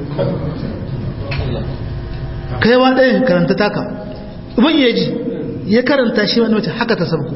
kai wa ɗayan karanta taka uban ya ji ya karanta shi wani mace haka ta sabko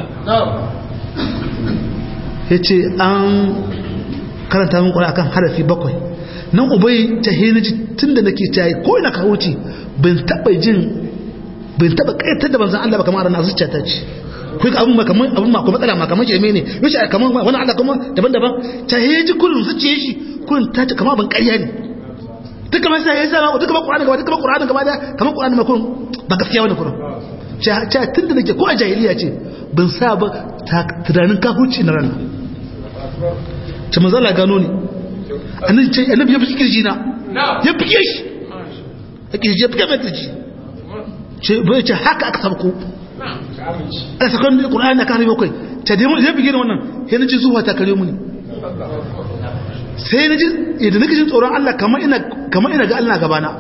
ya ce an karanta min ƙwara akan harafi bakwai nan ubai ta hinaji tun da nake cayi ko ina ka wuce bin taɓa jin bin taɓa ƙaitar da ban san Allah ba kamar ranar zuciya ta ce kai abin ma kamar abin ma kuma matsala ma kamar shirme ne yace kamar wani Allah kuma daban-daban ta hinaji kullum zuciya shi kullum ta ce kamar ban ƙarya ne duk kamar sai ya sa duk kamar Qur'ani gaba duk kamar Qur'ani gaba da kamar Qur'ani ma kullum ba gaskiya wani kullum ce tun da nake ko a jahiliya ce ban sa ba tunanin kafurci na ranar ce manzala gano ne annabi ce annabi ya fi kirji na ya fi shi a kirji ya fi kama kirji ce bai ce haka aka sabko a sakon da ƙura'ani na kare bakwai ta dai ya fi gina wannan ya na ji zuwa ta kare muni sai na ji idan nake jin tsoron Allah kamar ina ga Allah gabana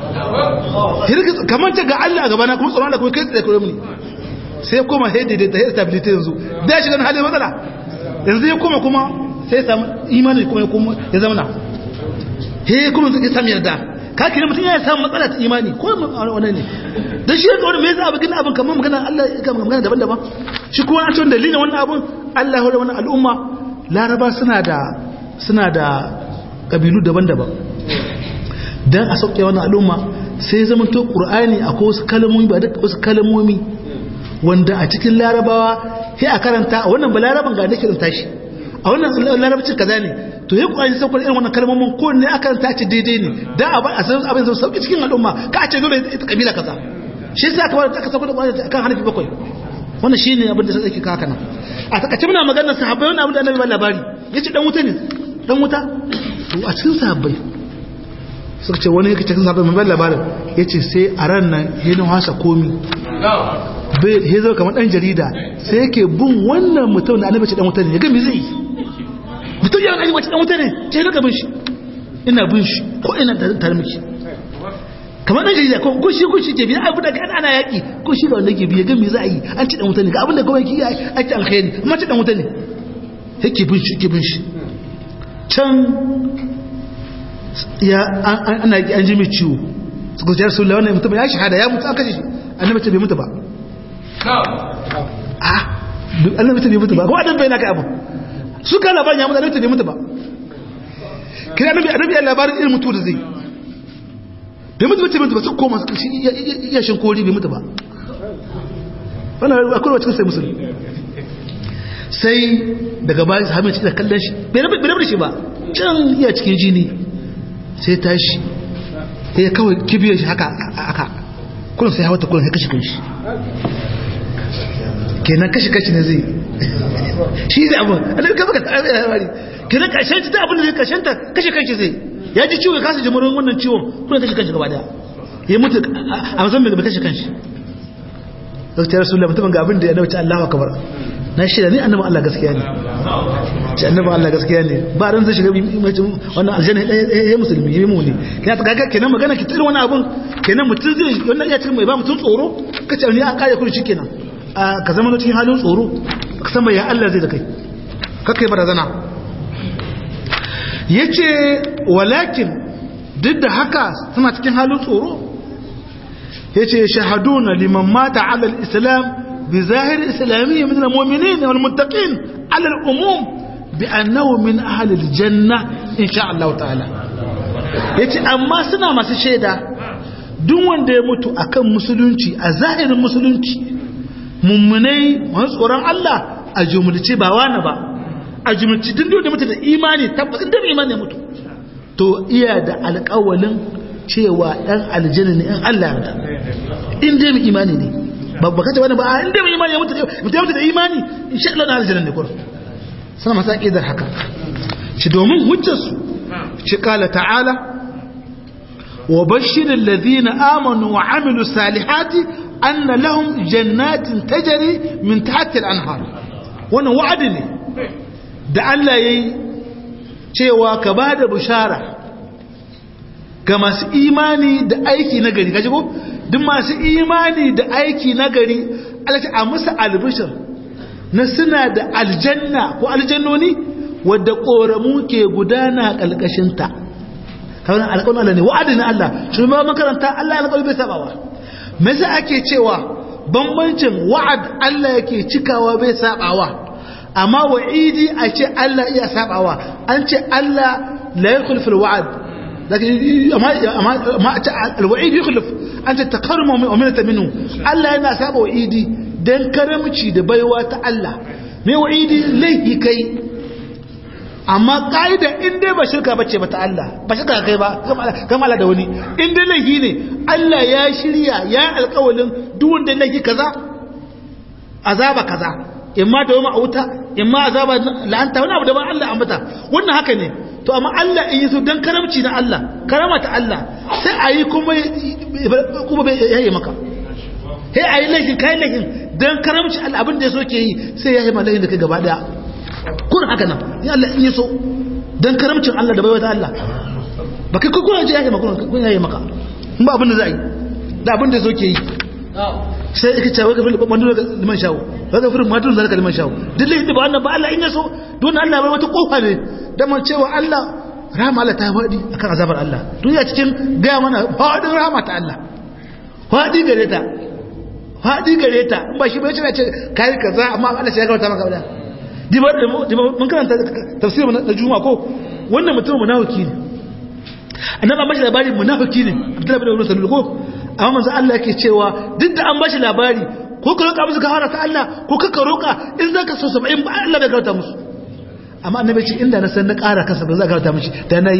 kamar ta ga Allah a gabana kuma tsoron Allah kuma kai tsaye kare muni sai koma sai daidaita ya stability yanzu da ya shiga halin matsala yanzu ya koma kuma sai samu imani kuma ya kuma ya zama he kuma ya samu yarda ka kira mutum ya samu matsala ta imani ko wannan ne da shi yadda wani mai za a bugin abin kamar magana Allah ya magana daban-daban shi kuma an cewa dalilin wannan abin Allah ya wannan al'umma laraba suna da suna da kabilu daban-daban dan a sauke wannan al'umma sai zama to qur'ani akwai wasu kalmomi ba duka wasu kalmomi wanda a cikin larabawa sai a karanta a wannan balaraban ga nake rinta shi a wannan larabcin kaza ne to ya kuwa sai kuma irin wannan kalmomin ko ne aka karanta ci daidai ne dan a a san abin zai sauki cikin al'umma ka a ce dole ita kabila kaza shi yasa aka bar aka sauka da kwani akan harfi bakwai wannan shine abin da sai ka haka nan a takaice muna maganar sahabbai wannan abin da annabi ba labari yace dan wuta ne dan wuta to a cikin sahabbai suka ce wani yake cikin sahabbai mai labarin yace sai a ran nan yana wasa komi bai ya zo kamar dan jarida sai yake bin wannan mutum da annabi ce dan wuta ne ya ga me zai mutum ya gani wace dan wuta ne ce daga bin shi ina bin shi ko ina tare miki kamar dan jarida ko ko shi ko shi ke biya abu da kan ana yaki ko shi da wanda ke biya ga me za a yi an ci dan wuta ne ga abin da kuma yake ake alkhairi amma ci dan wuta ne yake bin shi yake bin shi can ya ana an ji mai ciwo suka ce rasulullahi wannan mutum ya shahada ya mutu an kashe shi annabi ce bai mutu ba ah annabi ce bai mutu ba ko adam bai na kai abu su ka labarin ya mutu annabi ce bai mutu ba kira annabi annabi ya labarin irin mutu da zai bai mutu bace mutu ba su koma su iya shin kori bai mutu ba wannan akwai wacce sai musulmi sai daga bayan sahabin cikin kallon shi bai rabu da shi ba can iya cikin jini sai tashi ya kawai kibiyar shi haka haka kullum sai hawa ta kullum ya kashe kanshi kenan kashe kashi ne zai shi zai abin a daga baka tsari kenan kashen ta abin da zai kashen ta kashe kashi zai ya ji ciwo ya kasa jimurin wannan ciwon kullum kashe kanshi gaba daya ya mutu a mazan mai kashe kanshi zai rasu da mutumin ga abin da ya nauce Allah akabar na shida ni annabi Allah gaskiya ne ce annabi Allah gaskiya ne ba ran zai shiga wannan aljanna ya musulmi ya mu ne kina ta kaga kenan magana ki tsirin wani abun kenan mutum zai wannan iya cikin mai ba mutum tsoro kace ni an kare kudi shikenan ka zama cikin halin tsoro ka san ya Allah zai da kai kaka yi barazana yace walakin duk da haka suna cikin halin tsoro yace shahaduna liman mata ala al-islam بظاهر إسلامية من المؤمنين والمتقين على الأموم بأنه من أهل الجنة إن شاء الله تعالى yace amma suna masu shaida duk wanda ya mutu akan musulunci a zahirin musulunci mummunai masu tsoron Allah a jumulci ba wani ba a jumulci duk da mutu da imani tabbatin da imani ya mutu to iya da alƙawalin cewa ɗan aljanna ne in Allah ya in dai mu imani ne ba ba kace wani ba in dai mu imani ya mutu mutu mutu da imani insha Allah na aljanna ne kurum sana masa aqidar haka shi domin hujjar su shi kala ta'ala wa bashiril ladina amanu wa amilu salihati anna lahum jannatin tajri min tahtiha al-anhar wannan wa'adi ne da Allah yayi cewa ka bada bishara ga masu imani da aiki na gari kaji ko duk masu imani da aiki na gari Allah a musu albishir na suna da aljanna ko aljannoni wadda koramu ke gudana kalkashinta kawai alƙawarin Allah ne wa'adin Allah shi ma makaranta Allah alƙawari bai sabawa me yasa ake cewa bambancin wa'ad Allah yake cikawa bai sabawa amma wa'idi a ce Allah iya sabawa an ce Allah la yakhulfu al-wa'd لكن ما ما الوعيد يخلف أنت تكرم ومنة منه الله ينا سابه وعيدي دين كرمشي da baiwa ta Allah me wa'idi laifi kai amma kaida in dai ba shirka bace ba ta Allah ba shirka kai ba kama Allah da wani in dai laifi ne Allah ya shirya ya alƙawalin duk wanda laifi kaza azaba kaza imma da wama auta imma azaba la'anta wani abu da ba Allah ambata wannan haka ne to amma Allah in yi so don karamci na Allah karama ta Allah sai a yi kuma kuma bai yayi maka sai a yi laifin kayan laifin don karamci Allah abin da ya so ke yi sai ya yi ma laifin da kai gaba daya kun haka nan in Allah in yi so don karamcin Allah da baiwa ta Allah ba kai kuma ya yi maka kun yayi maka in ba abin da za a yi da abin da ya so ke yi sai aka ce waka fili mandu da liman shawo waka fili mandu da liman shawo duk laifin da ba wannan ba Allah in ya so don Allah bai wata kofa ne daman cewa Allah rahama Allah ta faɗi akan azabar Allah duniya cikin gaya mana faɗin rahama ta Allah faɗi gare ta faɗi gare ta ba shi bai ce kai kaza amma Allah sai ya gauta maka wadda dibar da mun karanta tafsirin na juma ko wannan mutum munafiki ne annabi an bashi labari munafiki ne Abdullahi bin Ubay sallallahu ko amma manzo Allah yake cewa duk da an bashi labari ko ka roƙa musu gafara ta Allah ko ka roƙa in zaka so 70 ba Allah bai gauta musu amma annabi ce inda na san na ƙara kasa ba za ka karanta mishi da na yi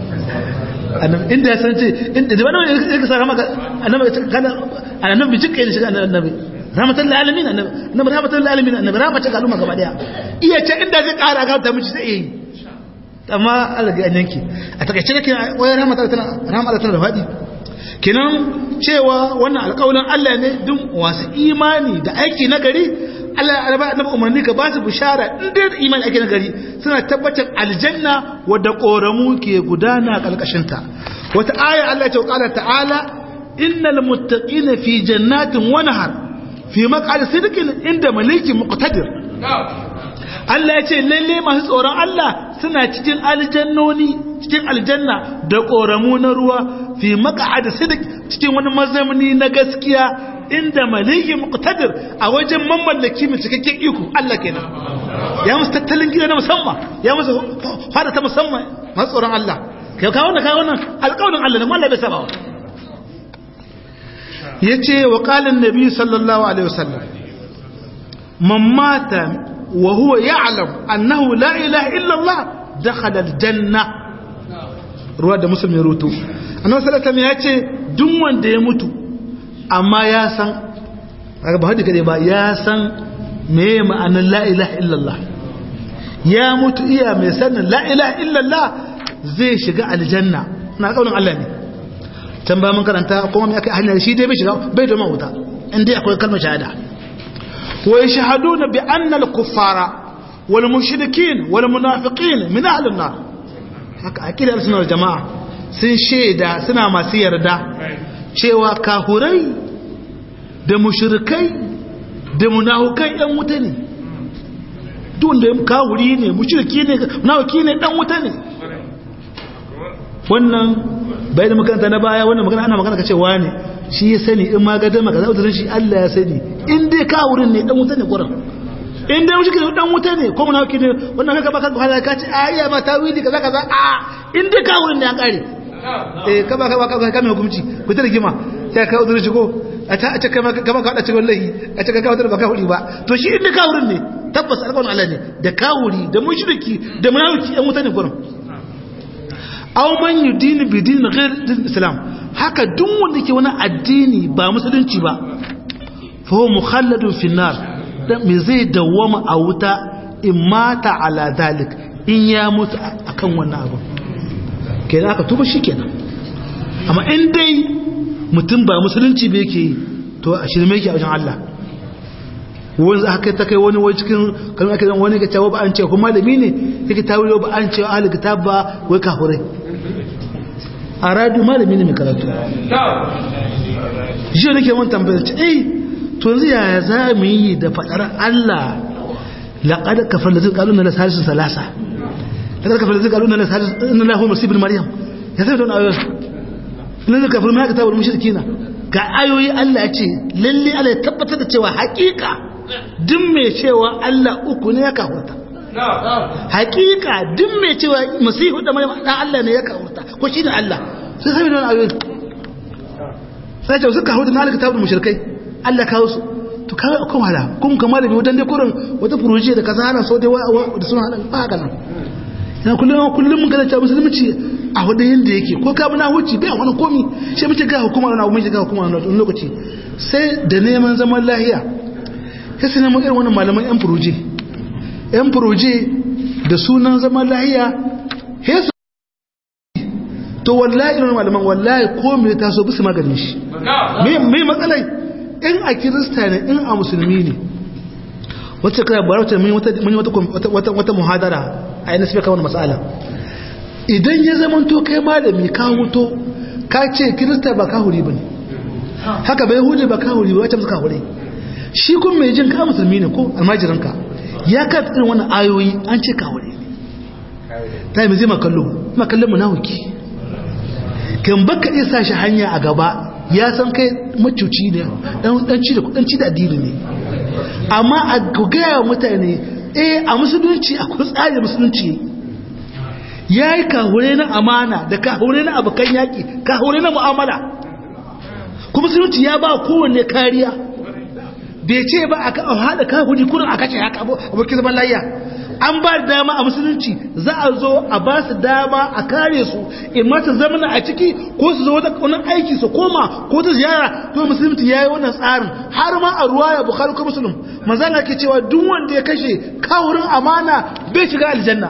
inda ya san ce inda da wani ya kasa rama annabi kana annabi bi jikke ne shiga annabi rahmatan lil alamin annabi rahmatan lil alamin annabi rahmatan ga al'umma gaba daya iya ce inda zai ƙara karanta mishi sai yi amma Allah ga yanki a takaice nake wai rahmatan tana rahmatan tana da fadi kenan cewa wannan alƙawarin Allah ne duk wasu imani da aiki na gari Allah ya ba annabi umarni ka ba su bishara in dai da imani ake nagari suna tabbatar aljanna wadda koramu ke gudana kalkashin ta wata aya Allah ta kala ta'ala innal muttaqina fi jannatin wa nahar fi maq'ad sidqin inda malikin muqtadir Allah ya ce lalle masu tsoron Allah suna cikin aljannoni cikin aljanna da koramu na ruwa fi maq'ad sidq cikin wani mazamni na gaskiya inda maliki muqtadir a wajen mamallaki mai cikakken iko Allah kenan ya musu tattalin gida na musamman ya musu fada ta musamman masu tsoron Allah kai kawo wannan kawo wannan alƙawarin Allah ne wallahi bai saba wa yace wa qala an-nabi sallallahu alaihi wasallam man mata wa huwa ya'lam annahu la ilaha illa Allah dakhala al-janna ruwa da muslim ya rutu annabi sallallahu alaihi wasallam yace duk wanda ya mutu amma ya san ba haɗi kade ba ya san me ma'anar la'ilaha illallah ya mutu iya mai sanin la'ilaha illallah zai shiga aljanna na ƙaunin Allah ne can ba mun karanta kuma mai aka hanyar shi dai bai shiga bai da mawuta inda akwai kalmar shahada wa ya shahadu na bi annal kuffara wal mushrikin wal munafiqin min ahlin nar haka akidar sunar jama'a sun shaida suna masu yarda cewa kahurai da mushrikai da munafukai ɗan wuta ne duk da kahuri ne mushriki ne munafiki ne ɗan wuta ne wannan bai da makaranta na baya wannan magana ana magana ka cewa ne shi ya sani in ma gadar maka za shi Allah ya sani in dai kahurin ne ɗan wuta ne gurin in dai mushriki ne ɗan wuta ne ko munafiki ne wannan kaka baka wahala ka ce ayya ma tawili kaza kaza a in dai kahurin ne an kare eh kaba kaba kaba kame hukunci ku ta rigima sai ka uzuri shi ko a ta a ce kama kama ka wada cikin wallahi a ce ka kawo da baka hudi ba to shi inda kawurin ne tabbas alƙawarin Allah ne da kawuri da mushriki da munafiki ɗan wuta ne gurin aw man yudini bi din ghair din islam haka duk wanda ke wani addini ba musulunci ba fa huwa mukhalladun fi nar dan me zai dawwama a wuta in mata ala dalik in ya mutu akan wannan abu kenan aka tuba shikenan amma in dai mutum ba musulunci ba yake to a shirme yake a wajen Allah wani za ka ta kai wani wai cikin kalmar ake zan wani ga cewa ba an ce kuma malami ne yake ta wuri ba an ce ahli kitab ba wai kafurai a radu malami ne mai karatu shi nake wani tambayar ce eh to yanzu yaya za mu yi da fadar Allah laqad kafar da zai na salisu salasa laqad kafar da zai kaluna na salisu inna lahu masibul maryam ya sai don ayoyi lalle kafir ma kitabul mushrikina ga ayoyi Allah ya ce lalle Allah ya tabbatar da cewa hakika duk mai cewa Allah uku ne ya kafurta hakika duk mai cewa masihu da maryam dan Allah ne ya kafurta ko shi ne Allah sai sai don ayoyi sai ce suka hudu na kitabul mushrikai Allah kawo su to kawai akwai wahala kun kamar da wadan dai kurin wata furuji da kaza hana so dai da suna hada ba haka nan yana kullum kullum mun gane cewa musulunci a wadda yanda yake ko ka bi na huci bai wani komi shi muke ga hukuma na mun shiga hukuma na wani lokaci sai da neman zaman lahiya sai sai neman irin wannan malaman yan furoje yan furoje da sunan zaman lahiya he su to wallahi irin malaman wallahi ko me ta so bisu maganin shi me me matsalai in a kirista ne in a musulmi ne wacce kai bara wacce mun yi wata wata wata muhadara a yana sai kawai masala idan ya zama to kai malami ka huto ka ce kirista ba ka huri bane haka bai huje ba ka huri ba wacce suka huri shi kun mai jin ka musulmi ne ko almajirin ka ya ka irin wannan ayoyi an ce ka huri ta yi zai makallo makallon mu nahuki kan baka iya sa shi hanya a gaba ya san kai macuci ne dan ci da kudanci da addini ne amma a gaya mutane eh a musulunci akwai tsarin musulunci ya yi kahure na amana da kahure na abokan yaƙi kahure na mu'amala kuma musulunci ya ba kowanne kariya bai ce ba a haɗa kahuri kurin a kashe haka abokin zaman layya an ba da dama a musulunci za a zo a ba su dama a kare su in mata zamana a ciki ko su zo wani aiki su koma ko ta ziyara to musulunci ya yi wannan tsarin har ma a ruwa ya bukari ko musulun manzana ke cewa duk wanda ya kashe kawurin amana bai shiga aljanna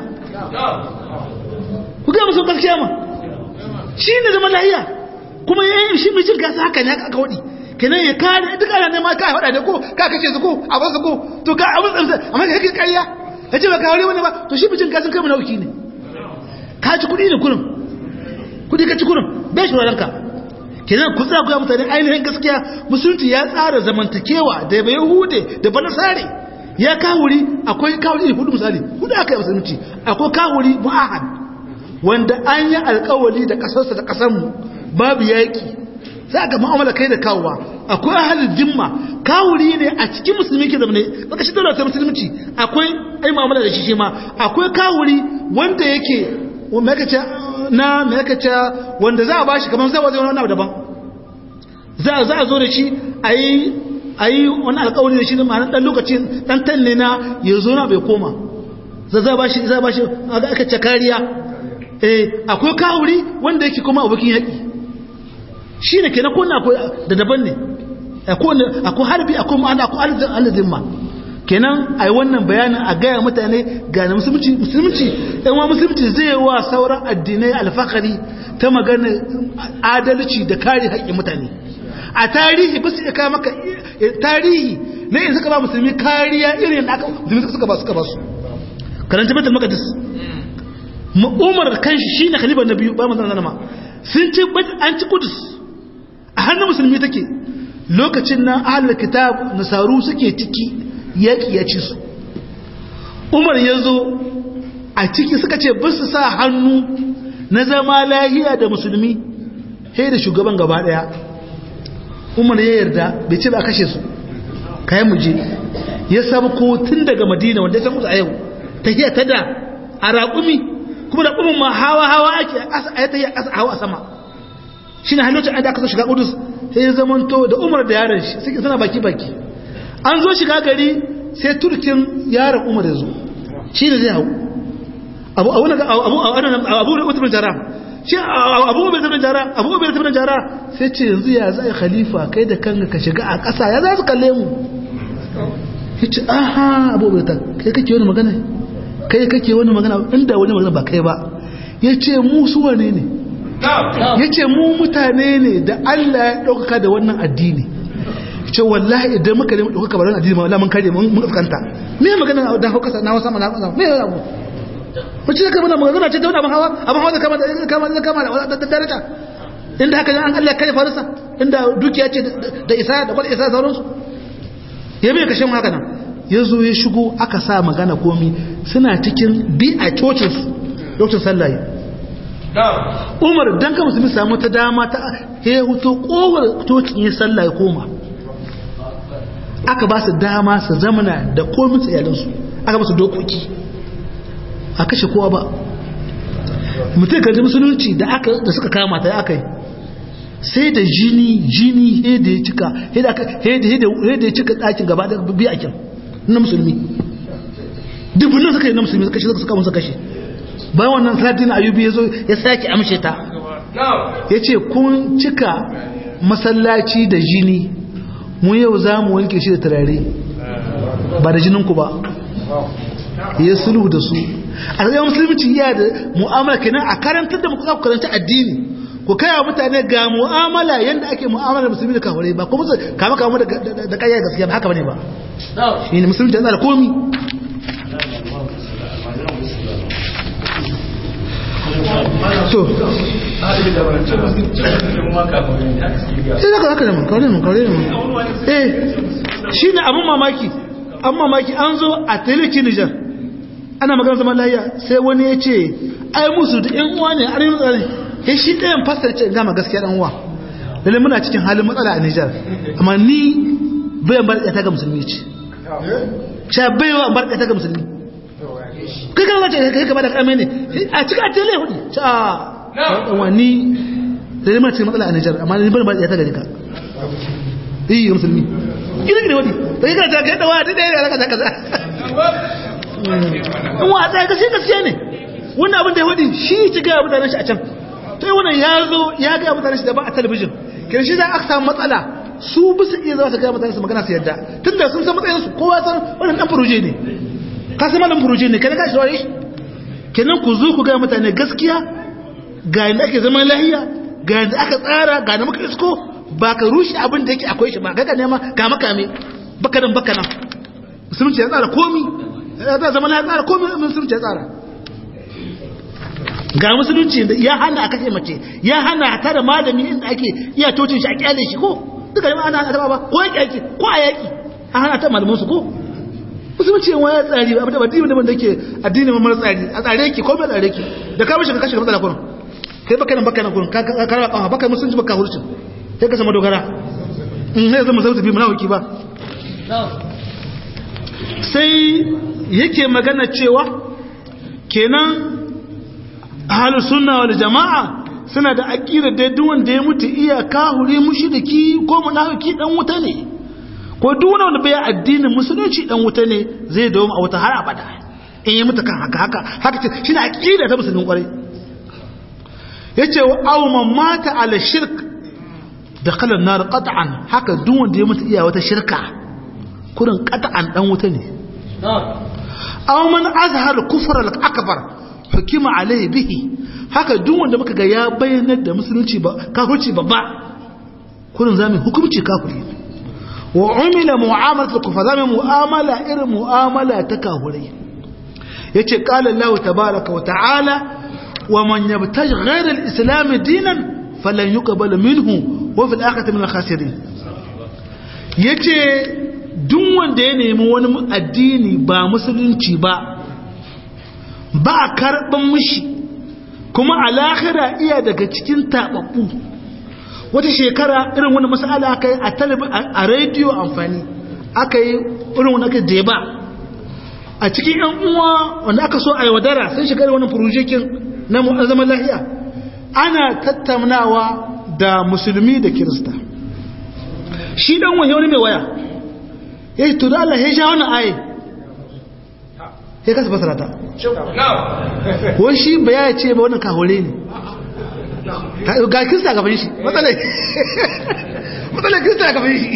ku ga musu gaskiya ma shi ne zaman lahiya kuma ya yi shi mijin gasa haka ne aka waɗi kenan ya kare duk ana nema ka haɗa da ko ka kashe su ko a basu ko to ka abin tsamsa amma ka kake ƙarya ya ce ba ka wani ba to shi mijin gasin kai munauki ne ka ci kuɗi ne kurin kuɗi ka ci kurin bai shi wadanka kenan ku tsaya ga mutane ainihin gaskiya musulunci ya tsara zamantakewa da bai hude da banasare ya kawuri akwai kawuri hudu misali hudu aka yi musulunci akwai kawuri mu'ahad wanda an yi alkawali da kasarsa da kasarmu babu yaƙi za ga mu'amala kai da kawowa akwai ahalin dimma kawuri ne a cikin musulmi ke zamane baka shi dole ta musulunci akwai ai mu'amala da shi shi ma akwai kawuri wanda yake makace na makace wanda za a bashi kamar zai wajen wani abu daban za za a zo da shi ayi ayi wani alƙawari da shi ma'anar dan lokacin dan tanne na ya zo na bai koma za za bashi za bashi aka ce kariya eh akwai kawuri wanda yake kuma abokin yaƙi shi ne ke na kone da daban ne akwai harbi akwai ma'ana akwai alazin ma kenan a yi wannan bayanin a gaya mutane ga na musulunci musulunci yanwa musulunci zai wa sauran addinai alfakari ta magana adalci da kare haƙƙin mutane a tarihi ba su iya kawo maka tarihi na yin suka ba musulmi kariya irin da aka musulmi suka ba suka ba su karanta batul maqdis umar kanshi shine khalifa na biyu ba manzon ma sun ci an ci kudus a hannun musulmi take lokacin nan ahalar kitab nasaru suke ciki yaƙi ya ci su umar ya zo a ciki suka ce bisu sa hannu na zama lahiya da musulmi he da shugaban gaba ɗaya umar ya yarda bai ce ba kashe su kayan muje ya samu ko tun daga madina wanda ya san musu a yau ta hiya ta da a raƙumi kuma da umar ma hawa hawa ake a ta yi a ƙasa hawa a sama shi ne halittar da aka so shiga kudus sai ya zamanto da umar da yaron shi suke suna baki baki an zo shiga gari sai turkin yaron umar ya zo shi ne zai hau abu abu abu abu abu da utubin jara shi abu bai zama jara abu bai zama jara sai ce yanzu ya zai khalifa kai da kanka ka shiga a ƙasa ya za su kalle mu ya ce aha abu bai ta kai kake wani magana kai kake wani magana inda wani magana ba kai ba ya ce mu su wane ne ya ce mu mutane ne da Allah ya ɗaukaka da wannan addini ce wallahi idan muka nemi ɗaukaka ba wannan addini ma wallahi mun kare mun fuskanta me magana da hauka na wasa mana me ya abu wace da kamar magana ce ta wani abin hawa abin hawa da kama da kama da kama da daraja inda haka an Allah kai farisa inda dukiya ce da isa da kwal isa sauransu ya bai kashe haka nan ya zo ya shigo aka sa magana komi suna cikin bi a cocinsu lokacin sallaye umar don ka musulmi samu ta dama ta ya huto kowar cocin ya sallaye koma aka ba su dama su zamana da komin tsayalinsu aka ba su dokoki a kashe kowa ba mutum kan musulunci da suka kama ta aka yi sai da jini jini heda ya cika heda ya cika ɗakin gaba da biyakin na musulmi dubunan suka yi na musulmi suka kashe suka musu kashe bayan wannan sadin ayubi ya zo ya sake amshe ta ya ce kun cika masallaci da jini mu yau za mu wanke shi da turare ba da jininku ba ya sulhu da su a tsaye musulunci ya da mu'amala kenan a karantar da muka karanta addini ku kaya mutane ga mu'amala yadda ake mu'amala musulmi da kafirai ba kuma kama kama da kayyar gaskiya ba haka bane ba shi ne musulunci yana da komi so sai zaka haka da mun kawai mun kawai mun eh shi ne abin mamaki an mamaki an zo a teleki nijar ana magana zaman lahiya sai wani ya ce ai musu da yan uwa ne a rin tsari ya shi ɗayan fasar ce gama gaskiya ɗan uwa lalle muna cikin halin matsala a nijar amma ni bayan bar ta ga musulmi ce sha baiwa bar ta ga musulmi kai kan wace kai kama da kame ne a cikin a tele hudu ta ɗan wani lalle muna cikin matsala a nijar amma ni bayan bar ta ga ka iya musulmi gina gina wadi da yi ta kai da wa da ɗaya da kaza kaza in wa tsaye gaskiya gaskiya ne wannan abin da ya wadi shi ci gaya mutanen shi a can to wannan ya zo ya gaya mutanen shi da ba a talabijin kin shi za a samu matsala su bisa iya za su gaya mutanen su magana su yadda tunda sun san matsayin su kowa san wannan dan furuje ne ka san malam furuje ne kai ka shi wani kenan ku zo ku gaya mutane gaskiya ga yadda ake zaman lahiya ga yadda aka tsara ga na muka isko ba ka rushe abin da yake akwai shi ba kaga nema kama kame baka nan baka nan musulunci ya tsara komi ya zama ya tsara komi musulunci ya tsara ga musulunci da ya hana a kashe mace ya hana ta da malami inda ake iya tocin shi a kyale shi ko duka jama'a ana hana ba ko yaki ake ko a yaki a hana ta malaman su ko musulunci yan waya tsari ba da addini da ke addini mai mara tsari a tsare ki ko bai tsare ki da ka mishi ka kashe ka matsala kurin kai baka nan baka nan kurin ka karba kafa baka musulunci baka hurcin sai ka sama dogara in sai zama sauti bi munafiki ba sai yake magana cewa kenan ahlus sunna wal jamaa suna da aqida da duk wanda ya mutu iya kahuri mushriki ko munafiki dan wuta ne ko duk wanda bai addinin musulunci dan wuta ne zai dawo a wuta har abada in ya mutu kan haka haka haka ce shine aqida ta musulmin kwarai yace wa aw man mata ala shirk dakhala an-nar qat'an haka duk wanda ya mutu iya wata shirka kurin qat'an dan wuta ne aw man azhar kufra al-akbar hukima alayhi bihi haka duk wanda muka ga ya bayyana da musulunci ba kafirci babba kurin zamu hukunci kafiri wa umila mu'amalat al-kufar zamu mu'amala irin mu'amala ta kafirai yace qala Allah tabaaraka wa ta'ala wa man yabtaj ghayra al-islam dinan falan yuqbal minhu wa fil akhirati min al-khasirin yace duk wanda ya nemi wani addini ba musulunci ba ba karban mishi kuma alakhira iya daga cikin tababbu wata shekara irin wani masala aka yi a rediyo amfani aka yi irin wani aka deba a cikin yan uwa wanda aka so a yi wadara sun shiga wani furujikin na zaman lahiya ana tattaunawa da musulmi da kirista shi dan wani wani mai waya ya yi to da Allah ya sha wani aye ya kasa fasara ta wani shi ba ya ce ba wani kahore ne ga kirista gaban shi matsalai matsalai kirista gaban shi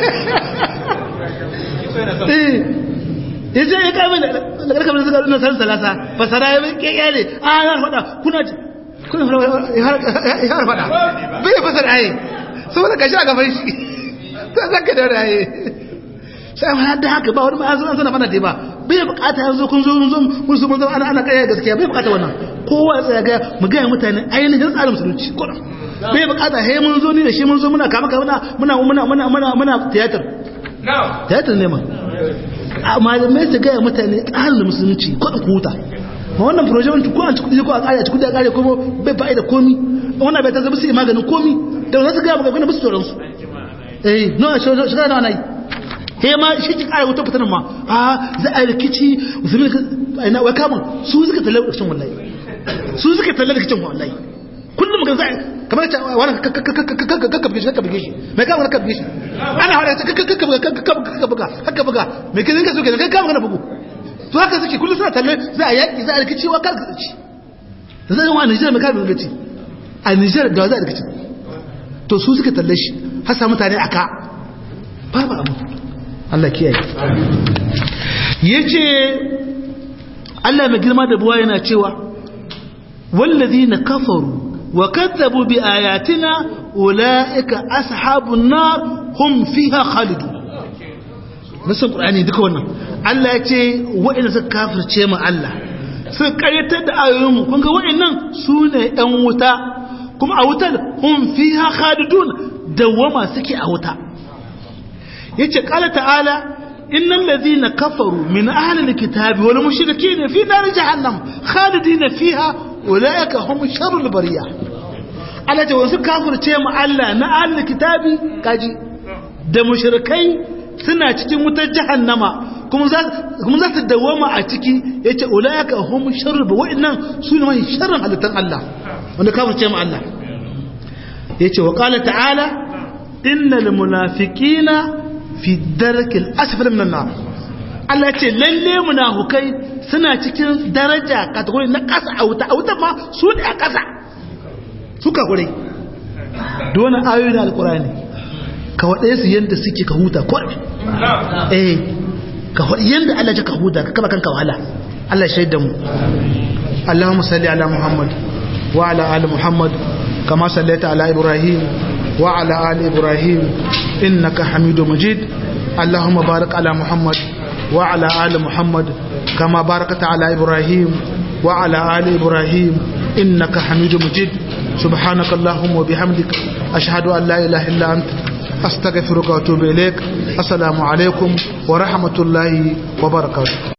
ya ce ya kame da ƙarƙar da suka nuna sarin salasa fasara ya ke yare a ya faɗa kuna kuna ya har faɗa bai ya fasara aye saboda ka sha gaban shi ta zaka da raye sai ma da haka ba wani ma'azu an sana fana ba bai bukata yanzu kun zo mun zo mun zo mun zo ana ana kai gaskiya bai bukata wannan kowa ya tsaya ga mu ga mutane ainihin tsarin musulunci ko bai bukata he mun zo ni da shi mun zo muna kama kama muna muna muna muna muna theater theater ne ma malamai su ga mutane tsarin musulunci ko ku huta ma wannan project ko an ci ko a kare a ci kudi a kare kuma bai fa'ida komi wannan bai ta zama su maganin komi da wannan su ga magana ba su tsoron su eh no shiga da wannan he ma shi ki kare wuta fitanin ma a za a rikici musulmi ina wai kamun su suka talle rikicin wallahi su suka talle rikicin wallahi kullum ga zai kamar ta wani kakka bige shi kakka bige shi mai kama kakka bige shi ana hada ta kakka buga kakka buga kakka buga mai kin ka so ke kai kama kana bugu to haka suke kullum suna talle za a yaki za a rikici wa kar rikici da zai wa Nijar mai kama rikici a Nijar da za a rikici to su suka talle shi har sa mutane aka babu abu Allah kiyaye yace Allah mai girma da buwa yana cewa wallazina kafaru wa kadzabu bi ayatina ulaika ashabun nar hum fiha khalidun nasan qur'ani duka wannan Allah yace wa'ina suka kafirce mu Allah suka karyatar da ayoyin mu kun ga wa'annan sune ɗan wuta kuma a wutar hum fiha khalidun dawama suke a wuta yace qala ta'ala innal ladhina kafaru min ahli alkitabi wal mushrikeena fi nar jahannam khalidina fiha ulaika hum sharrul bariya Allah ce wasu kafirce mu Allah na ahli alkitabi kaji da mushrikai suna cikin wutar jahannama kuma za kuma za su dawama a ciki yace ulaika hum sharrul wa'annan sune mai sharrin halittan Allah wanda kafirce mu Allah yace wa qala ta'ala innal munafiqina fi darkil asfal minan nar Allah ce lalle munafukai suna cikin daraja kategori na kasa a wuta a wuta ma su ne a kasa suka hure dole ayoyi na alkurani ka waɗe su yadda suke ka huta ko eh ka waɗe yadda Allah ya ka huta ka kaba kanka wahala Allah shaida mu Allahumma salli ala Muhammad wa ala ali Muhammad kama sallaita ala Ibrahim وعلى آل إبراهيم إنك حميد مجيد اللهم بارك على محمد وعلى آل محمد كما باركت على إبراهيم وعلى آل إبراهيم إنك حميد مجيد سبحانك اللهم وبحمدك أشهد أن لا إله إلا أنت أستغفرك وأتوب إليك السلام عليكم ورحمة الله وبركاته